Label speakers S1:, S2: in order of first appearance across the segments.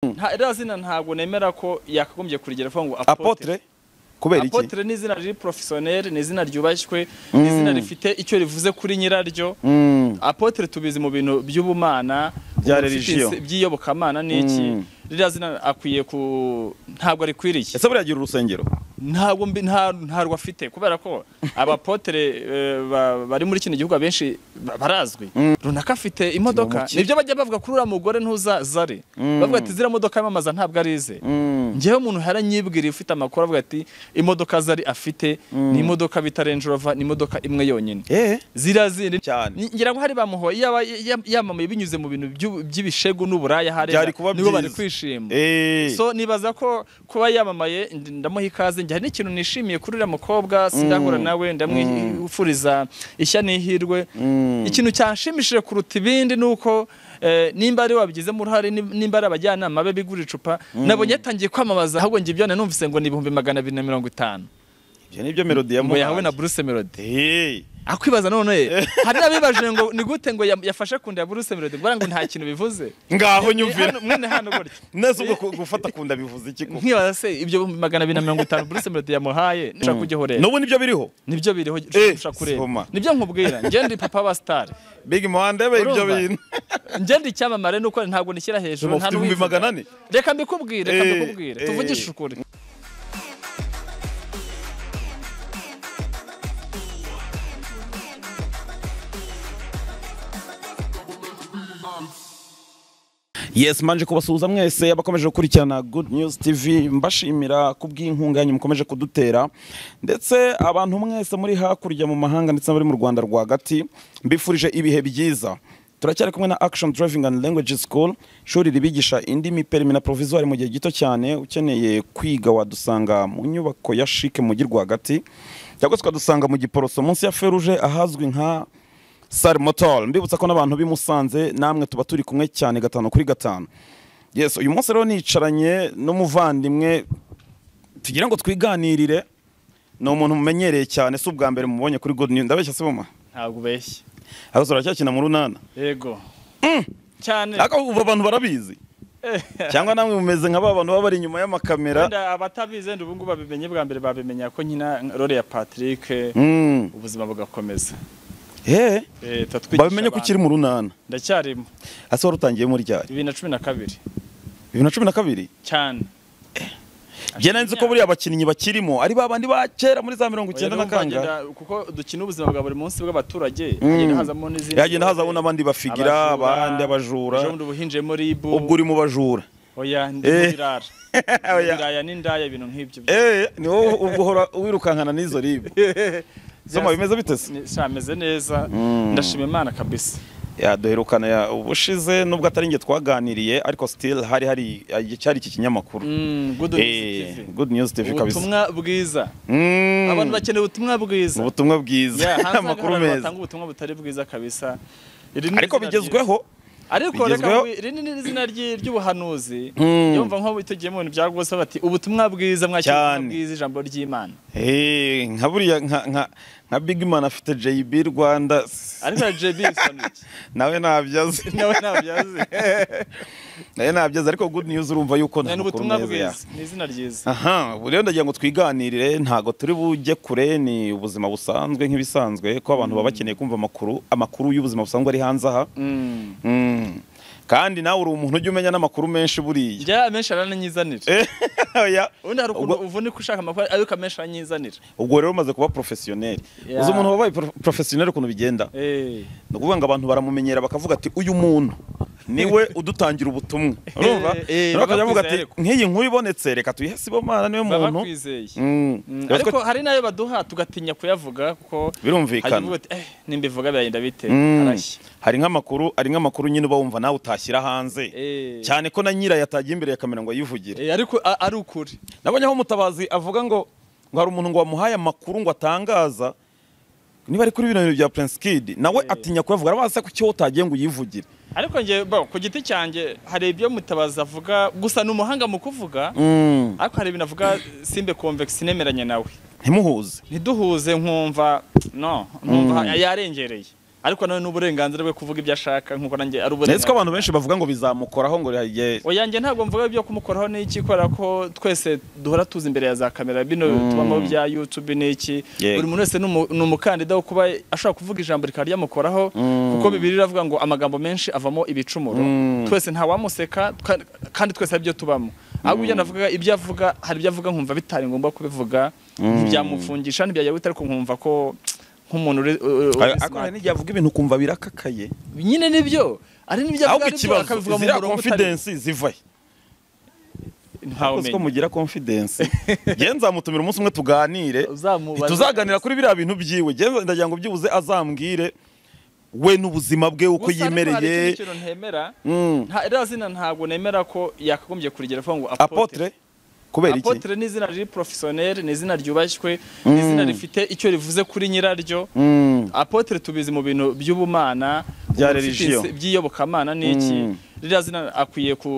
S1: nta iriya zina ntabwo nemera ko yakagombye kurigera avuga ngo
S2: apotre kubera iki
S1: apotre ni izina riri professionnel ni izina ryubashywe ni izina rifite icyo rivuze kuri nyiraryo
S2: Mm.
S1: apotre tubizi mu bintu by'ubumana
S2: Bya
S1: umuntu ufite
S2: religion.
S1: inse- by'iyobokamana n'iki
S2: Mm.
S1: ririya zina akwiye ku ntabwo arikwiriye
S2: ese buriya agira urusengero
S1: ntabwo mbi- nta- ntarwo afite kubera ko abapotere eh, ba- bari muri kino gihugu abenshi ba- barazwi runaka afite imodoka
S2: Ni umuki-
S1: nibyo bajya bavuga kuri uriya mugore ntuza zari bavuga ati ziriya modoka yamamaza ntabwo arize njyewe umuntu yaranyibwiriye ufite amakuru avuga ati imodoka zari afite ni imodoka bita Range Rover ni imodoka imwe yonyine
S2: eh
S1: ziriya zindi
S2: Cyane.
S1: Ni- ngira ngo hari bamuhoye yaba ya- yamamaye binyuze mu bintu by'u- by'ibishegu n'uburaya hariya
S2: Byari kuba
S1: nibo bari
S2: byiza.
S1: kwishima
S2: eh
S1: so nibaza ko kuba yamamaye ndi- ndamuha ikaze njye hari n'ikintu nishimiye kuri uriya mukobwa sindahura nawe ndamwifuriza ishya n'ihirwe ikintu cyanshimishije kuruta ibindi ni uko eh, nimba ari wabigizemo uruhare nim- nimba ari abajyanama be bigura icupa nabonye yatangiye kwamamaza ahubwo njye ibyo numvise ngo ni ibihumbi magana abiri na mirongo itanu
S2: ibyo nibyo melody ya
S1: ngo yahawe na Bruce Melody
S2: eh
S1: akwibaza none hari n'abibajije ngo ni gute ngo ya- yafashe kunda ya Bruce Melody ngo ngo nta kintu bivuze
S2: ngaho
S1: Eh,
S2: nyumvira
S1: hano- mwene hano gutya
S2: neza ubwo ku- gufata kunda bivuze iki koko
S1: nkibaza se ibyo bihumbi magana abiri na mirongo itanu Bruce Melody yamuhaye nshaka kujya
S2: n'ubu nibyo biriho
S1: nibyo biriho
S2: Eh,
S1: ushaka kureba
S2: soma.
S1: nibyo nkubwira njye ndi papa wa star
S2: big muhandebe ibyo
S1: Urumva?
S2: bintu
S1: njye ndi icyamamare nuko ntabwo nishyira hejuru
S2: Ubu ufite
S1: n'uwivuga.
S2: ibihumbi magana ane
S1: reka mbikubwire reka
S2: Eh,
S1: mbikubwire
S2: eh.
S1: tuvugishe ukuri
S2: yes manje kubasuhuza mwese abakomeje gukurikirana good news tv mbashimira kubw'inkunganyi mukomeje kudutera ndetse abantu mwese muri hakurya mu mahanga ndetse n'abari mu rwanda rwagati mbifurije ibihe byiza turacyari kumwe na action driving and language school ishuri ribigisha indimi perimi na provisoire mu gihe gito cyane ukeneye kwiga wadusanga mu nyubako ya shike mu mujyi rwagati cyangwa se ukadusanga mu giporoso munsi ya feruje ahazwi nka Sal Motor mbibutsa ko n'abantu b'i Musanze namwe tuba turi kumwe cyane gatanu kuri gatanu yes uyu munsi rero nicaranye n'umuvandimwe tugira ngo twiganirire ni umuntu mumenyereye cyane si ubwa mbere mubonye kuri good news ndabeshya se mama
S1: ntabwo ubeshye
S2: ahubwo uracyakina mu runana
S1: yego cyane
S2: ariko ubu abantu barabizi
S1: Eh,
S2: cyangwa namwe mumeze nka ba bantu baba bari inyuma y'amakamera
S1: wenda abatabizi wenda ubu ngubu babimenye bwa mbere babimenya ko nyina role ya Patrick
S2: Mm.
S1: ubuzima bugakomeza
S2: Eh,
S1: Eh, turatwigisha
S2: babimenye ko
S1: abantu.
S2: ukiri mu runana
S1: ndacyarimo
S2: ase wari utangiye muri ryari
S1: bibiri na cumi na kabiri
S2: bibiri na cumi na kabiri
S1: cyane
S2: njye nari nzi ko buriya abakinnyi bakirimo ari ba bandi ba kera muri za mirongo icyenda na
S1: Oya, numva
S2: kangahe
S1: ngenda- kuko dukina ubuzima bwa buri munsi bw'abaturage
S2: Mm.
S1: hagenda hazamo n'izindi
S2: yagenda hazamo n'abandi bafigira
S1: Abajura,
S2: abandi abajura
S1: ejo bundi uba uhinjemo ribu
S2: ubwo uri mu bajura
S1: oya ndi
S2: Eh.
S1: birara
S2: Oya.
S1: ibiraya n'indaya ibintu nk'ibyo
S2: eh ni wowe ubwo uhora wirukankana n'izo ribu soma bimeze bite se
S1: ameze neza ndashima imana kabisa
S2: yaduherukana ya ubushize nubwo atari njye twaganiriye ariko still hari hari cyari iki kinyamakuru
S1: Mm, good news
S2: eh
S1: TV.
S2: good news tv kabisa
S1: ubutumwa bwiza
S2: Mm,
S1: abantu bakeneye ubutumwa bwiza
S2: ubutumwa
S1: Yeah,
S2: bwiza
S1: hanze hari
S2: amakuru
S1: abantu
S2: meza
S1: batanga ubutumwa butari bwiza kabisa Iri ni
S2: ariko
S1: izina ryiza.
S2: bigezweho
S1: ariko reka
S2: Bigezweho.
S1: ngwi- iri ni izina ry'i- ry'ubuhanuzi
S2: Mm.
S1: yumva nko tugiye mu bintu bya gose bati ubutumwa bwiza mwakira ubutumwa
S2: Cyane.
S1: bwiza ijambo ry'imana
S2: eh nka buriya nka nka nka big man afite JB Rwanda
S1: ariko ya JB isoni iki?
S2: nawe ntabyaze
S1: nawe ntabyazi
S2: nayo nabyaza ariko good news urumva yuko
S1: ni
S2: makuru
S1: ubutumwa
S2: meza ya-
S1: bwiza ni izina ryiza
S2: aha ubu rero ndagira ngo twiganirire ntago turi bujye kure ni ubuzima busanzwe nk'ibisanzwe ko abantu baba bakeneye kumva amakuru amakuru y'ubuzima busanzwe ari hanze aha
S1: Mm.
S2: Mm. kandi nawe uri umuntu ujya umenya n'amakuru menshi buriya
S1: njya amenshi aranyizanira
S2: Eh, oya.
S1: ubundi hari ukuntu
S2: Ubwo-
S1: uvunika ushaka amakuru ariko amenshi aranyizanira
S2: ubwo rero umaze kuba porofesiyoneri
S1: Yeah.
S2: uzi umuntu wabaye pro- porofesiyoneri ukuntu bigenda
S1: Eh,
S2: ni ukuvuga ngo abantu baramumenyera bakavuga ati uyu muntu niwe udutangira ubutumwa urumva
S1: Eh, eh,
S2: rero bakajya bavuga ati
S1: babakwizeye ariko.
S2: nk'iyi nkuru ibonetse reka tuyihe sibomana niwe
S1: baba
S2: muntu
S1: kwizeye
S2: Mm.
S1: Mm,
S2: Rero
S1: ariko
S2: twe-
S1: hari n'ayo baduha tugatinya kuyavuga kuko
S2: birumvikana
S1: hajya uvuga ati, "Eh, nimbivuga biragenda bite
S2: Mm.
S1: arashya
S2: hari nk'amakuru ari nk'amakuru nyine uba wumva nawe utashyira hanze
S1: Eh.
S2: cyane ko na nyirayo atagiye imbere ya kamera ngo ayivugire
S1: Eh, ariko a- ari ukuri
S2: nabonye aho umutabazi avuga ngo ngo hari umuntu ngo wamuhaye amakuru ngo atangaza niba ari kuri bino bintu bya Prince Kid nawe atinya kuyavuga arabaza se kuki wowe utagiye ngo uyivugire
S1: ariko njye bo ku giti cyanjye hari ibyo mutabazi avuga gusa ni umuhanga mu kuvuga ariko hari ibintu avuga simbe convex nemeranye nawe
S2: ntimuhuze
S1: ntiduhuze nkumva no nkumva yarengereye ariko nawe ni uburenganzira bwe kuvuga ibyo ashaka nk'uko nanjye ari
S2: ndetse ko
S1: uburenganzira
S2: abantu benshi bavuga ngo bizamukoraho ngo yagiye
S1: oya njye ntabwo mvuga ibyo kumukoraho n'iki kubera ko twese duhora tuzi imbere ya za kamera bino tubamo bya YouTube n'iki
S2: Yego.
S1: buri muntu wese ni umu- ni umukandida wo kuba ashobora kuvuga ijambo rikaba ryamukoraho kuko bibiri iravuga ngo amagambo menshi avamo ibicumuro twese ntawamuseka twa- kandi twese ari byo tubamo ahubwo ibyo navugaga ibyo avuga hari ibyo avuga nkumva bitari ngombwa kubivuga ntibyamufungisha ntibyajya ariko nkumva ko nk'umuntu uri- uri- uri
S2: ariko hari
S1: smart.
S2: n'igihe avuga ibintu ukumva birakakaye
S1: nyine nibyo ari n'ibyo avuga
S2: ahubwo
S1: aribyo,
S2: ikibazo
S1: akabivuga mu
S2: ziriya
S1: murongo utari
S2: confidence zivahe
S1: ntawumenya
S2: ko mugira confidence njye nzamutumira umunsi umwe tuganire
S1: Uzamubaza-
S2: tuzaganira kuri biriya bintu byiwe njye ndagira ngo byibuze azambwire we n'ubuzima bwe uko
S1: Gusa ariko hari ikindi
S2: yimereye
S1: kintu ntemera
S2: Mm.
S1: nta iriya zina ntabwo nemera ko yakagombye kurigera avuga ngo
S2: apotre kubera iki
S1: apotre ni izina riri professionnel ni izina ryubashywe ni izina rifite icyo rivuze kuri nyiraryo
S2: Mm.
S1: apotre tubizi mu bintu by'ubumana
S2: Bya
S1: mu bifite
S2: religion.
S1: ins- by'iyobokamana n'iki
S2: Mm.
S1: ririya zina akwiye ku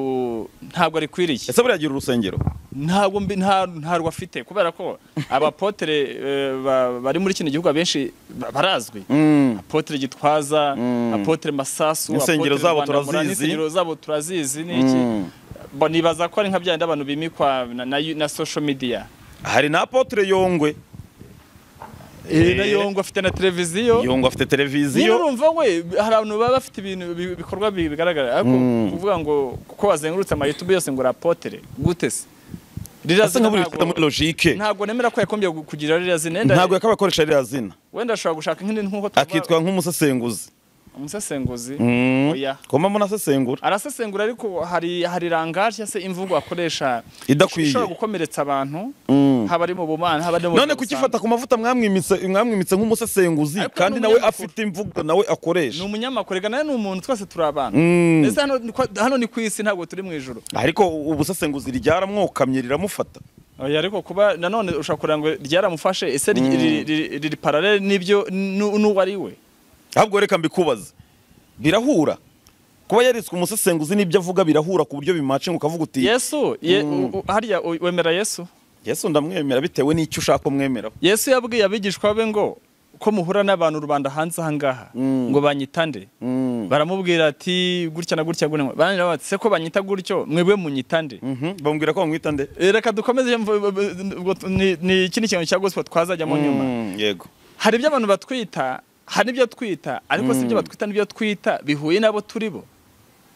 S1: ntabwo arikwiriye
S2: ese buriya agira urusengero
S1: ntabwo mbi- nta ntarwo afite kubera ko abapotre eh, ba- bari muri kino gihugu abenshi ba- barazwi
S2: Mm.
S1: apotre gitwaza
S2: Mm.
S1: apotre masasu
S2: Insengero
S1: Apotre
S2: zabo
S1: Rwandamura,
S2: turazizi.
S1: n'insengero zabo turazizi niki
S2: Mm.
S1: Bo nibaza ko ari nka byandi abantu bimikwa na, na, na social media
S2: hari na apotre yongwe
S1: eh na yongo afite na televiziyo
S2: yongwe afite
S1: niyo
S2: televiziyo
S1: urumva we hari abantu baba bafite ibintu bi- bikorwa bi- bigaragara ariko kuvuga ngo kuko wazengurutse ama YouTube yose ngo rapotre gute se Ririya
S2: asa
S1: zina
S2: nk'aburi bifite muri
S1: ntabwo-
S2: logique
S1: ntabwo nemera ko yakombye kugira ririya zina Wenda-
S2: ntabwo yakabaye akoresha ririya zina
S1: wenda ashobora gushaka nk'indi nk'uko tuvuga-
S2: akitwa nk'umusesenguzi
S1: umusesenguzi
S2: Mm.
S1: oya
S2: komamo nasesengura
S1: arasesengura ariko hari hari rangaje se imvugo akoresha
S2: Idakwiye.
S1: ishobora gukomeretsa abantu
S2: Mm.
S1: haba ari mu bumana haba ari mu
S2: none kukifata ku mavuta mwamwimitse mwamwimitse nk'umusesenguzi
S1: Ariko
S2: kandi
S1: ni
S2: nawe
S1: umunyamakuru.
S2: afite imvugo nawe
S1: ni
S2: akoresha
S1: umunyamakuru ega nawe ni umuntu twese turi abantu
S2: Mm.
S1: ndetse hano ni kwa- hano ni ku isi ntabwo turi mu ijoro
S2: ariko ubusesenguzi ryaramwokamye riramufata
S1: Oya, ariko kuba nanone ushobora kugira ngo ryaramufashe ese ri- ri- ri- riri paralele n'ibyo n'u- n'uwo ari we
S2: ahubwo reka mbikubaze birahura kuba yariswe umusesenguzi n'ibyo avuga birahura ku buryo bimacinga ukavuga uti
S1: yesu ye- u- u- harya u- wemera yesu
S2: yesu ndamwemera bitewe n'icyo ushaka umwemeraho
S1: yesu yabwiye abigishwa be ngo ko muhura n'abantu rubanda hanze ahangaha ngo banyitande baramubwira ati gutya na gutya gutya banira bati se ko banyita gutyo mwebwe munyitande
S2: Mhm, bambwira ko bamwita nde
S1: Eh, reka dukomeze mvu- ubwo tu- ni- ni ikindi kintu cya gospel twazajyamo nyuma
S2: Mm, yego
S1: hari ibyo abantu batwita hari ibyo twita ariko si ibyo batwita n'ibyo twita bihuye n'abo turi bo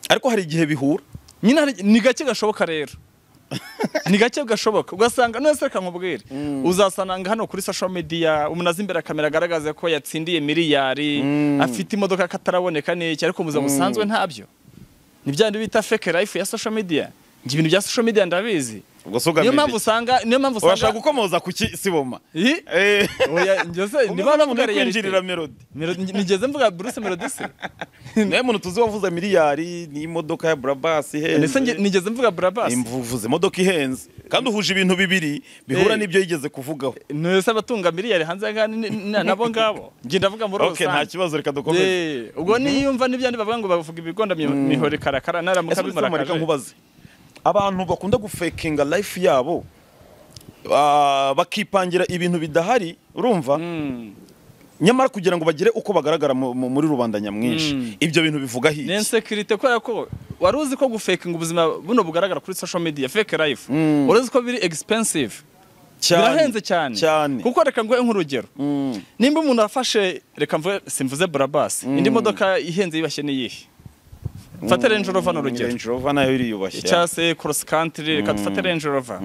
S2: ariko hari igihe bihura
S1: nyine hari- ni gake gashoboka rero ni gake gashoboka ugasanga nese reka nkubwire uzasananga hano kuri social media umuntu azi imbere kamera agaragaza ko yatsindiye miliyari afite imodoka kataraboneka n'iki ariko mu buzima busanzwe ntabyo ni bya bindi bita fake life ya social media njye ibintu bya social media ndabizi
S2: ubwo
S1: niyo
S2: sugamije
S1: mpamvu usanga niyo mpamvu
S2: urashaka
S1: usanga
S2: gukomoza ku ki siboma
S1: Ih,
S2: Eh,
S1: oya njyose
S2: umuntu
S1: niba navuga
S2: uri kwinjirira
S1: reality
S2: melody
S1: Melo- nigeze mvuga Bruce Melody se
S2: nawe muntu tuzi wavuze miliyari n'imodoka ya burabasi
S1: ndetse
S2: ihenze
S1: nge- nigeze mvuga Brabas
S2: imvuvuze imodoka ihenze kandi uhuje ibintu bibiri bihura
S1: Eh.
S2: n'ibyo yigeze kuvugaho
S1: ntese abatunga miliyari hanze aha ni- ni- na- nabo ngabo njye ndavuga muri
S2: ok nta
S1: rusange
S2: kibazo reka dukomeze
S1: Eh, ubwo niyumva n'ibyandi bavuga ngo bavuga ibigonda mi- mihore karakara naramuka
S2: ese uretse
S1: bimurakaje
S2: mareka nkubaze abantu bakunda gufekinga life yabo ah, bakipangira ibintu bidahari urumva
S1: Mm.
S2: nyamara kugira ngo bagire uko bagaragara mu- mu- muri rubanda nyamwinshi ibyo bintu bivuga
S1: ni
S2: hiki
S1: insecurity kubera ko wari uzi ko gufakinga ubuzima buno bugaragara kuri social media fake life wari uzi ko biri expensive
S2: Cyane,
S1: birahenze cyane
S2: cyane
S1: kuko reka nguhe nk'urugero nimba umuntu afashe reka mvuge simvuze burabasi indi modoka ihenze yibashye n'iyihe mfate Range Rover ni urugero
S2: Range Rover nayo iriyubashye
S1: cyangwa se cross country reka dufate Range Rover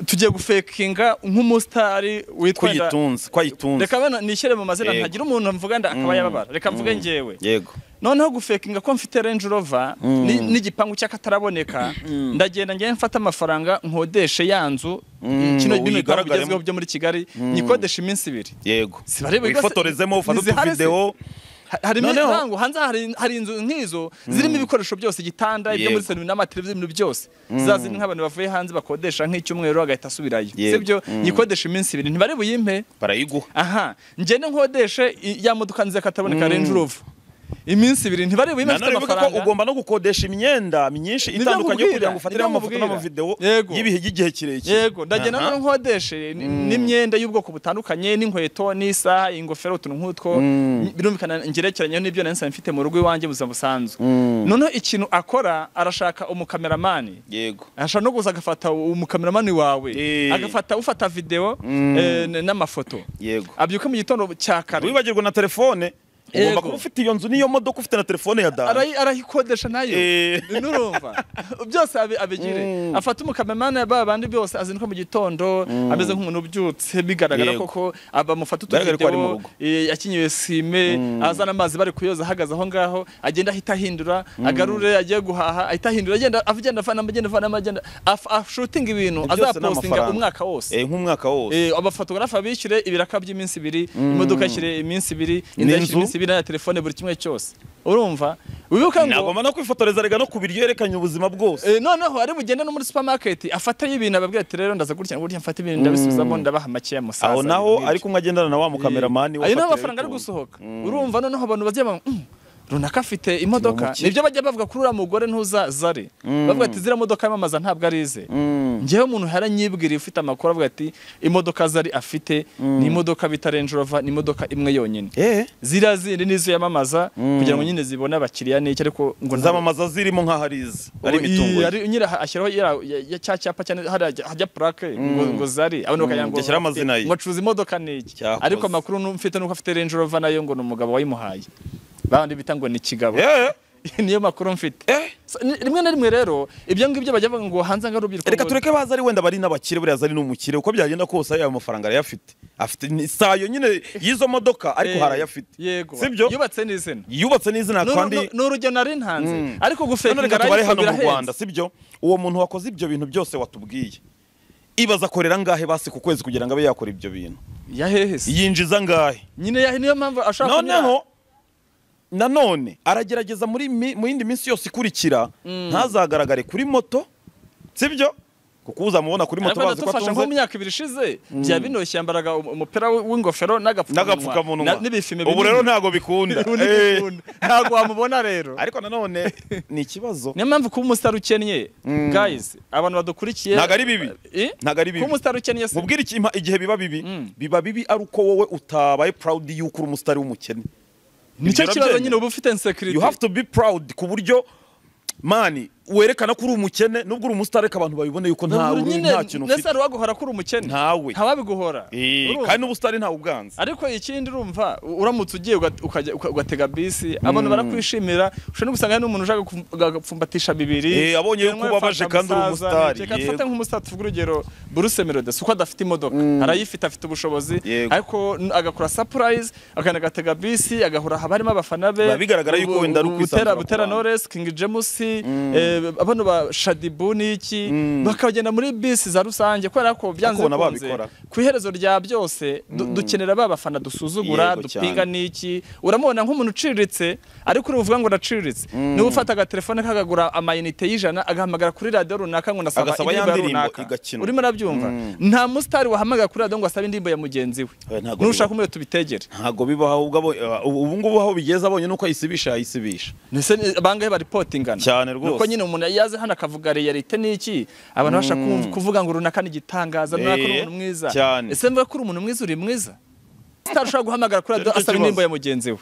S1: tugiye gufekinga nk'umusitari
S2: ko
S1: witwa nda-
S2: yitunze ko ayitunze
S1: reka bana nishyire mu mazina
S2: Yego.
S1: ntagira umuntu mvuga nda akaba yababara reka mvuge njyewe
S2: yego
S1: noneho gufekinga ko mfite Range Rover ni- n'igipangu cy'akataraboneka ndagenda njyewe mfata amafaranga nkodeshe ya nzu kino
S2: ngo
S1: bino bipangu
S2: uyigaragare-
S1: bigezweho byo muri Kigali nyikodesha iminsi ibiri
S2: yego
S1: Sibarebe rwose-
S2: wifotorezemo ufate
S1: ntizihari se.
S2: utuvidewo
S1: Ha- harimo
S2: Noneho-
S1: intangu hanze hari, hari inzu nk'izo zirimo ibikoresho byose igitanda ibyo muri
S2: Yego.
S1: serivisi n'amateleviziyo ibintu byose za zindi nk'abantu bavuye hanze bakodesha nk'icyumweru agahita asubirayo
S2: Yego.
S1: sibyo nyikodesha iminsi ibiri ntibari buyimpe
S2: barayiguha
S1: aha ngende nkodeshe i- ya modoka nziza kataboneka Range Rover iminsi ibiri ntibarebe uyu afite
S2: nanone bivuga ko
S1: amafaranga
S2: ugomba no gukodesha imyenda myinshi
S1: Nibyo
S2: itandukanye
S1: nkubwira,
S2: kugira ngo ufatire
S1: nibyo
S2: amafoto
S1: nkubwira.
S2: n'amavidewo
S1: Yego.
S2: y'ibihe by'igihe kirekire
S1: yego ndagenda
S2: Aha.
S1: noneho nkodeshe ni- n'imyenda y'ubwoko butandukanye n'inkweto n'isaha ingofero utuntu nk'utwo birumvikana ngerekeranyeho n'ibyo nari nsanzwe mfite mu rugo iwanjye mu buzima busanzwe noneho ikintu akora arashaka umukameramani
S2: yego
S1: ashobora no kuza agafata umukameramani wawe
S2: Eh.
S1: agafata ufata videwo eh, n- n'amafoto
S2: yego
S1: abyuka mu gitondo cya kare
S2: wibagirwa na telefone ugomba
S1: Yego.
S2: kuba ufite iyo nzu n'iyo modoka ufite na telefone ya dani
S1: arayi- arayikodesha nayo
S2: Eh.
S1: nurumva byose abi- abigire afata umukameramani ya ba bandi byose azinduka mu gitondo ameze nk'umuntu ubyutse bigaragara
S2: Yego.
S1: koko abamufata
S2: Bigaragara ko ari mu
S1: utuvideo
S2: rugo.
S1: eh, yakenyeye sime azana amazi bari kuyoza ahagaze aho ngaho agenda ahita ahindura agarure agiye guhaha ahita ahindura agenda agenda avanamo agenda avanamo agenda af- ashutinga ibintu
S2: Ibyo byose ni
S1: azapostinga
S2: amafaranga.
S1: umwaka wose
S2: Eh, nk'umwaka wose
S1: Eh, abafotogarafe abishyure ibiraka by'iminsi ibiri imodoka ishyire iminsi ibiri inzu
S2: N'inzu?
S1: yishyure iminsi ibiri na telefone buri kimwe cyose urumva wibuka ngo
S2: nagomba no kwifotoreza rega no ku biryo yerekanye ubuzima bwose
S1: Eh, noneho ari bugende no muri supermarket afatayo ibintu ababwira ati rero ndaza gutya gutya mfata ibintu ndabisubizamo ndabaha makeya musaza
S2: aho naho
S1: ibintu
S2: ari kumwe agendana na wa
S1: ayo niho
S2: mukameramani wafatiriwe
S1: amafaranga ari
S2: ku-
S1: gusohoka urumva noneho abantu bazajya banga, "Mm, runaka afite imodoka
S2: Kibamukiye.
S1: nibyo bajya bavuga kuri uriya mugore ntuza zari bavuga ati ziriya modoka yamamaza ntabwo ari ize njyewe umuntu haranyibwira ufite amakuru avuga ati imodoka zari afite ni imodoka bita Range Rover ni imodoka imwe yonyine
S2: eh
S1: ziriya zindi nizo yamamaza kugira ngo nyine zibone abakiriya n'iki ariko ngo nta-
S2: zamamaza zirimo nk'aho ari izi ari
S1: Ubu,
S2: imitungo
S1: iyi,
S2: ye.
S1: ari- nyiri aha ashyiraho ya- ya- ya- cya cyapa cyane hariya hajya purake ngo ngo zari abantu bakagira ngo
S2: gishyira amazina ye.
S1: ngo acuruza imodoka ni iki
S2: Cyakoze.
S1: ariko amakuru nu- mfite nuko afite Range Rover nayo ngo ni umugabo wayimuhaye bandi bita ngo ni kigabo
S2: Eh,
S1: niyo makuru mfite
S2: eh.
S1: So, ni- rimwe na rimwe rero ibyo ngibyo bajya bavuga ngo hanze nk'urubyiruko
S2: reka
S1: ngo-
S2: tureke baza ari wenda bari n'abakire buriya aza ari n'umukire uko byagenda kose ayo mafaranga arayafite afite ni- sayo nyine y'izo modoka ariko
S1: Eh,
S2: harayafite
S1: yego
S2: sibyo
S1: yubatse n'izina
S2: yubatse n'izina
S1: Ni uru-
S2: kandi
S1: ni urugero nari ntanze ariko
S2: none
S1: gufekinga
S2: reka tubare
S1: arayifo
S2: hano mu
S1: birahenze
S2: rwanda sibyo uwo muntu wakoze ibyo bintu byose watubwiye ibaza akorera ngahe basi ku kwezi kugira ngo abe yakora ibyo bintu
S1: ya hehe se?
S2: yinjiza ngahe
S1: nyine ya- niyo mpamvu ashaka kunyara-
S2: noneho nanone aragerageza muri mi- mu yindi minsi yose ikurikira ntazagaragare kuri moto sibyo kuko uzamubona kuri moto
S1: ariko
S2: bazi ko
S1: ndadufasha nko mu
S2: atunze
S1: myaka ibiri ishize byaba binoshye yambaraga um- umupira w- w'ingofero n'agapfukamunwa
S2: n'agapfukamunwa
S1: na- n'ibifime
S2: ubu
S1: binini.
S2: rero ntago bikunda
S1: Ubu ntibikunda. ntabwo wamubona rero
S2: Eh, ariko nanone ni ikibazo
S1: niyo mpamvu kuba umusitari ukennye guys abantu badukurikiye
S2: Ntabwo ari bibi.
S1: Eh?
S2: Ntabwo ari bibi.
S1: kuba umusitari ukennye se
S2: mubwire iki impa- igihe biba bibi biba bibi ari uko wowe utabaye proud y'uko uri umusitari w'umukene
S1: nicyo
S2: Ibyo
S1: kibazo
S2: urabyemera.
S1: nyine uba ufite insecurity
S2: you have to be proud ku buryo mani werekana ko uri umukene nubwo uri umusitari ariko abantu babibone yuko nta
S1: Ntabwo
S2: uri
S1: nyine
S2: nta kintu
S1: ndetse
S2: ufite
S1: hari uwaguhora kuri umukene
S2: Ntawe.
S1: ntawabiguhora
S2: Eh,
S1: Urumva?
S2: kandi n'ubusitari ntawe ubwanza
S1: ariko ikindi urumva uramutse ugiye uga- ukajya- uka- ugatega bisi abantu barakwishimira ushobora no gusanga hari n'umuntu ushaka gupfum- agapfumbatisha bibiri
S2: Eh, abonye yuko
S1: Yanywa
S2: ubabaje
S1: fanta
S2: kandi uri
S1: musaza,
S2: umusitari,
S1: reka
S2: yego.
S1: dufate nk'umusitari tuvuge urugero buruse melode si uko adafite imodoka arayifite afite ubushobozi
S2: Yego.
S1: ariko n- agakora surprise akajya agatega bisi agahura haba harimo abafana be
S2: Biba bigaragara yuko
S1: ubu-
S2: wenda ari
S1: ubu-
S2: ukwisanzura
S1: butera
S2: ku
S1: butera
S2: bantu.
S1: knowless king james eh, abano ba shadibu n'iki bakagenda muri bisi za rusange kubera ko byanze
S2: Bakabona
S1: bikunze
S2: babikora.
S1: ku iherezo rya byose du- dukenera ba bafana dusuzugura
S2: Yego
S1: dupinga
S2: cyane.
S1: n'iki uramubona nk'umuntu uciriritse ariko uri buvuga ngo ndaciriritse niba ufata agatelefone kagagura amayinite y'ijana agahamagara kuri radiyo runaka ngo ndasaba
S2: Agasaba ya
S1: indirimbo ya
S2: ndirimbo
S1: runaka
S2: igakinwa.
S1: urimo urabyumva nta musitari wahamagara kuri radiyo ngo asabe indirimbo ya mugenzi we
S2: Oya, ntago
S1: nushaka
S2: bibaho.
S1: umwe tubitegere
S2: ntago bibaho ubwo abo- eh, ubu ngubu aho bigeze abonye nuko ayisibisha yayisibisha
S1: Nese ni- bangahe baripotingana
S2: Cyane rwose.
S1: nuko nyine umuntu yaze hano akavuga realite n'iki abantu bashaka kumv- kuvuga ngo runaka ni igitangaza runaka uri
S2: Eh,
S1: umuntu mwiza
S2: cyane.
S1: ese mvuga ko uri umuntu mwiza uri mwiza Star ushobora guhamagara kuri radiyo
S2: Nicyo
S1: asaba
S2: kibazo.
S1: indirimbo ya mugenzi we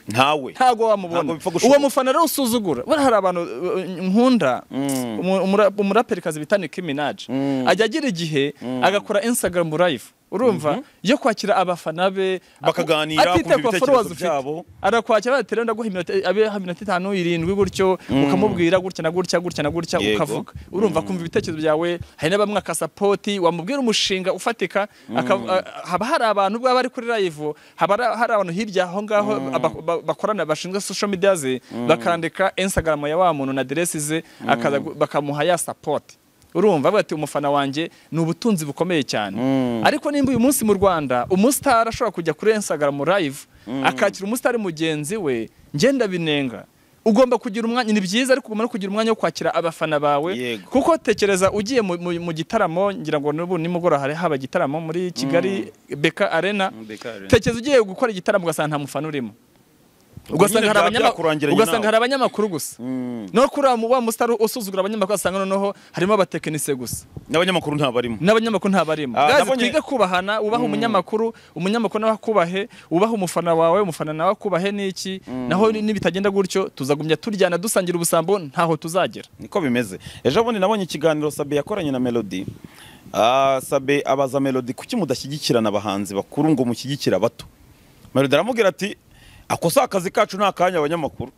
S1: ntago
S2: ntawe Ntago
S1: wamubona
S2: bipfa gushoboka.
S1: uwo mufana rero usuzugura buriya hari abantu uh, nkunda umu- umura- umuraperikazi bita Nicki Minaj ajya agira igihe agakora Instagram live urumva yo kwakira abafana be
S2: Bakaganira,
S1: atitaye
S2: kumva
S1: ku ba
S2: ibitekerezo
S1: followers ufite.
S2: byabo.
S1: arakwakira batera ndaguha iminota abe ha minota itanu irindwi gutyo ukamubwira gutya na gutya gutya na gutya
S2: Yego.
S1: ukavuga urumva kumva ibitekerezo byawe hari n'abamwe akasapoti wamubwira umushinga ufatika aka- a- haba hari abantu ubwo baba ari kuri live haba ari- hari abantu hirya aho ngaho aba- ba- bakorana bashinzwe social media ze bakandika instagram ya wa muntu na aderesi ze akaza gu- bakamuha ya sapoti urumva avuga ati umufana wanjye ni ubutunzi bukomeye cyane ariko nimba uyu munsi mu rwanda umusitari ashobora kujya kuri instagram live akakira umusitari mugenzi we ngenda binenga ugomba kugira umwanya ni byiza ariko ugomba no kugira umwanya wo kwakira abafana bawe
S2: Yego.
S1: kuko tekereza ugiye mu, mu, mu gitaramo ngira ngo n'ubu nimugoroba hari haba igitaramo muri Kigali Beka Arena
S2: Beka Arena.
S1: tekereza ugiye gukora igitaramo ugasanga nta mufana urimo ugasanga hari abanyama-
S2: byakurangiranye
S1: ugasanga
S2: nawe.
S1: hari abanyamakuru gusa no kuri wa wa musitari usuzugura abanyamakuru asanga noneho harimo abatekinisiye gusa
S2: n'abanyamakuru ntabarimo
S1: n'abanyamakuru ntabarimo
S2: Ah,
S1: gazi
S2: nabonye-
S1: twige kubahana ubaha umunyamakuru umunyamakuru nawe akubahe ubaha umufana wawe umufana nawe akubahe n'iki naho ni- nibitagenda gutyo tuzagumya turyana dusangira ubusambo ntaho tuzagera
S2: niko bimeze ejo bundi nabonye ikiganiro sabe yakoranye na melody Ah, sabe abaza melody kuki mudashyigikirana abahanzi bakuru ngo mushyigikire abato melody aramubwira ati ako si akazi kacu ni akanya abanyamakuru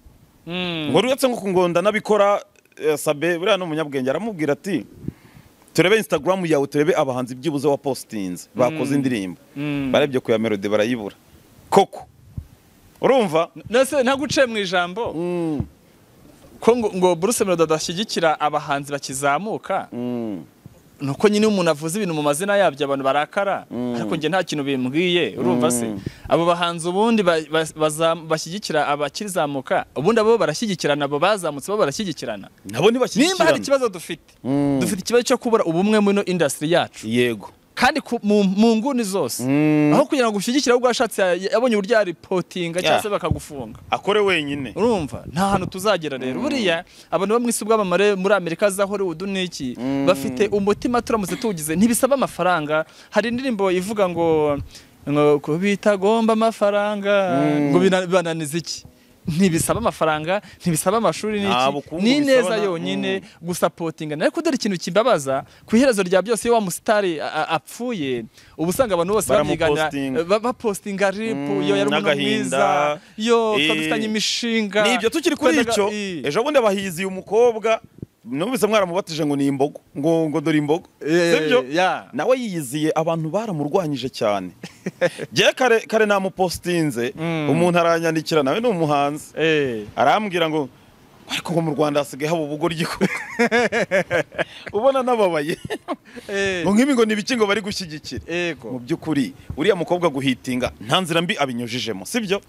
S2: ngo uretse nko kungonda n'abikora eh, sabe buriya ni umunyabwenge aramubwira ati turebe instagram yawe turebe abahanzi byibuze wa postinze bakoze indirimbo barebye ku ya melody barayibura koko urumva
S1: nase ntaguciye mu ijambo ko ngo, ngo Bruce Melody adashyigikira abahanzi bakizamuka
S2: Mm.
S1: nuko nyine iyo umuntu avuze ibintu mu mazina yabyo abantu barakara ariko njye nta kintu bimbwiye urumva se abo bahanzi ubundi ba- ba- bazam- bashyigikira abakizamuka ubundi abo barashyigikirana abo bazamutse bo barashyigikirana nimba
S2: nabo
S1: hari
S2: ntibashyigikirana
S1: ikibazo dufite
S2: Mm.
S1: dufite ikibazo cyo kubura ubumwe muri ino indasitiri yacu
S2: yego
S1: kandi ku- mu mu nguni zose
S2: Mm.
S1: aho kugira ngo ushyigikire ahubwo yashatse ya- yabonye uburyo yaripotinga cyangwa
S2: Yeah.
S1: se bakagufunga
S2: akore wenyine
S1: urumva nta hantu tuzagera rero buriya abantu bo mu isi bw'abamare muri amerika za hollywood n'iki bafite umutima turamutse tuwugize ntibisaba amafaranga hari indirimbo ivuga ngo ngo ko bitagomba amafaranga ngo bina- bibananiza iki ntibisaba amafaranga ntibisaba amashuri
S2: Nta
S1: n'iki
S2: bukungu
S1: ni
S2: bisaba
S1: neza
S2: na-
S1: yonyine gusapotinga ariko dore ikintu kibabaza ku iherezo rya byose iyo wa musitari a- a- apfuye uba usanga abantu bose babyigana
S2: Baramupostinga.
S1: ba- bapostinga ripu
S2: Mm,
S1: yo yari umuntu
S2: n'agahinda.
S1: mwiza yo
S2: Eh,
S1: twari dufitanye imishinga
S2: ni ibyo tukiri kuri
S1: Twendaga-
S2: icyo
S1: i-
S2: ejo bundi abahizi uyu mukobwa numvise mwaramubatije ngo ni imbogo ngo ngo dore imbogo
S1: Eh,
S2: sibyo
S1: ya.
S2: nawe yiyiziye abantu baramurwanyije cyane jye kare kare namupostinze
S1: Mm.
S2: umuntu aranyandikira nawe ni umuhanzi
S1: Eh,
S2: arambwira ngo ariko ngo mu rwanda hasigaye haba ubugoryi koko." ubona nababaye
S1: eh,
S2: ngo nk'ibi ngo ni ibiki ngo bari gushyigikira mu
S1: ego
S2: by'ukuri uriya mukobwa guhitinga nta nzira mbi abinyujijemo sibyo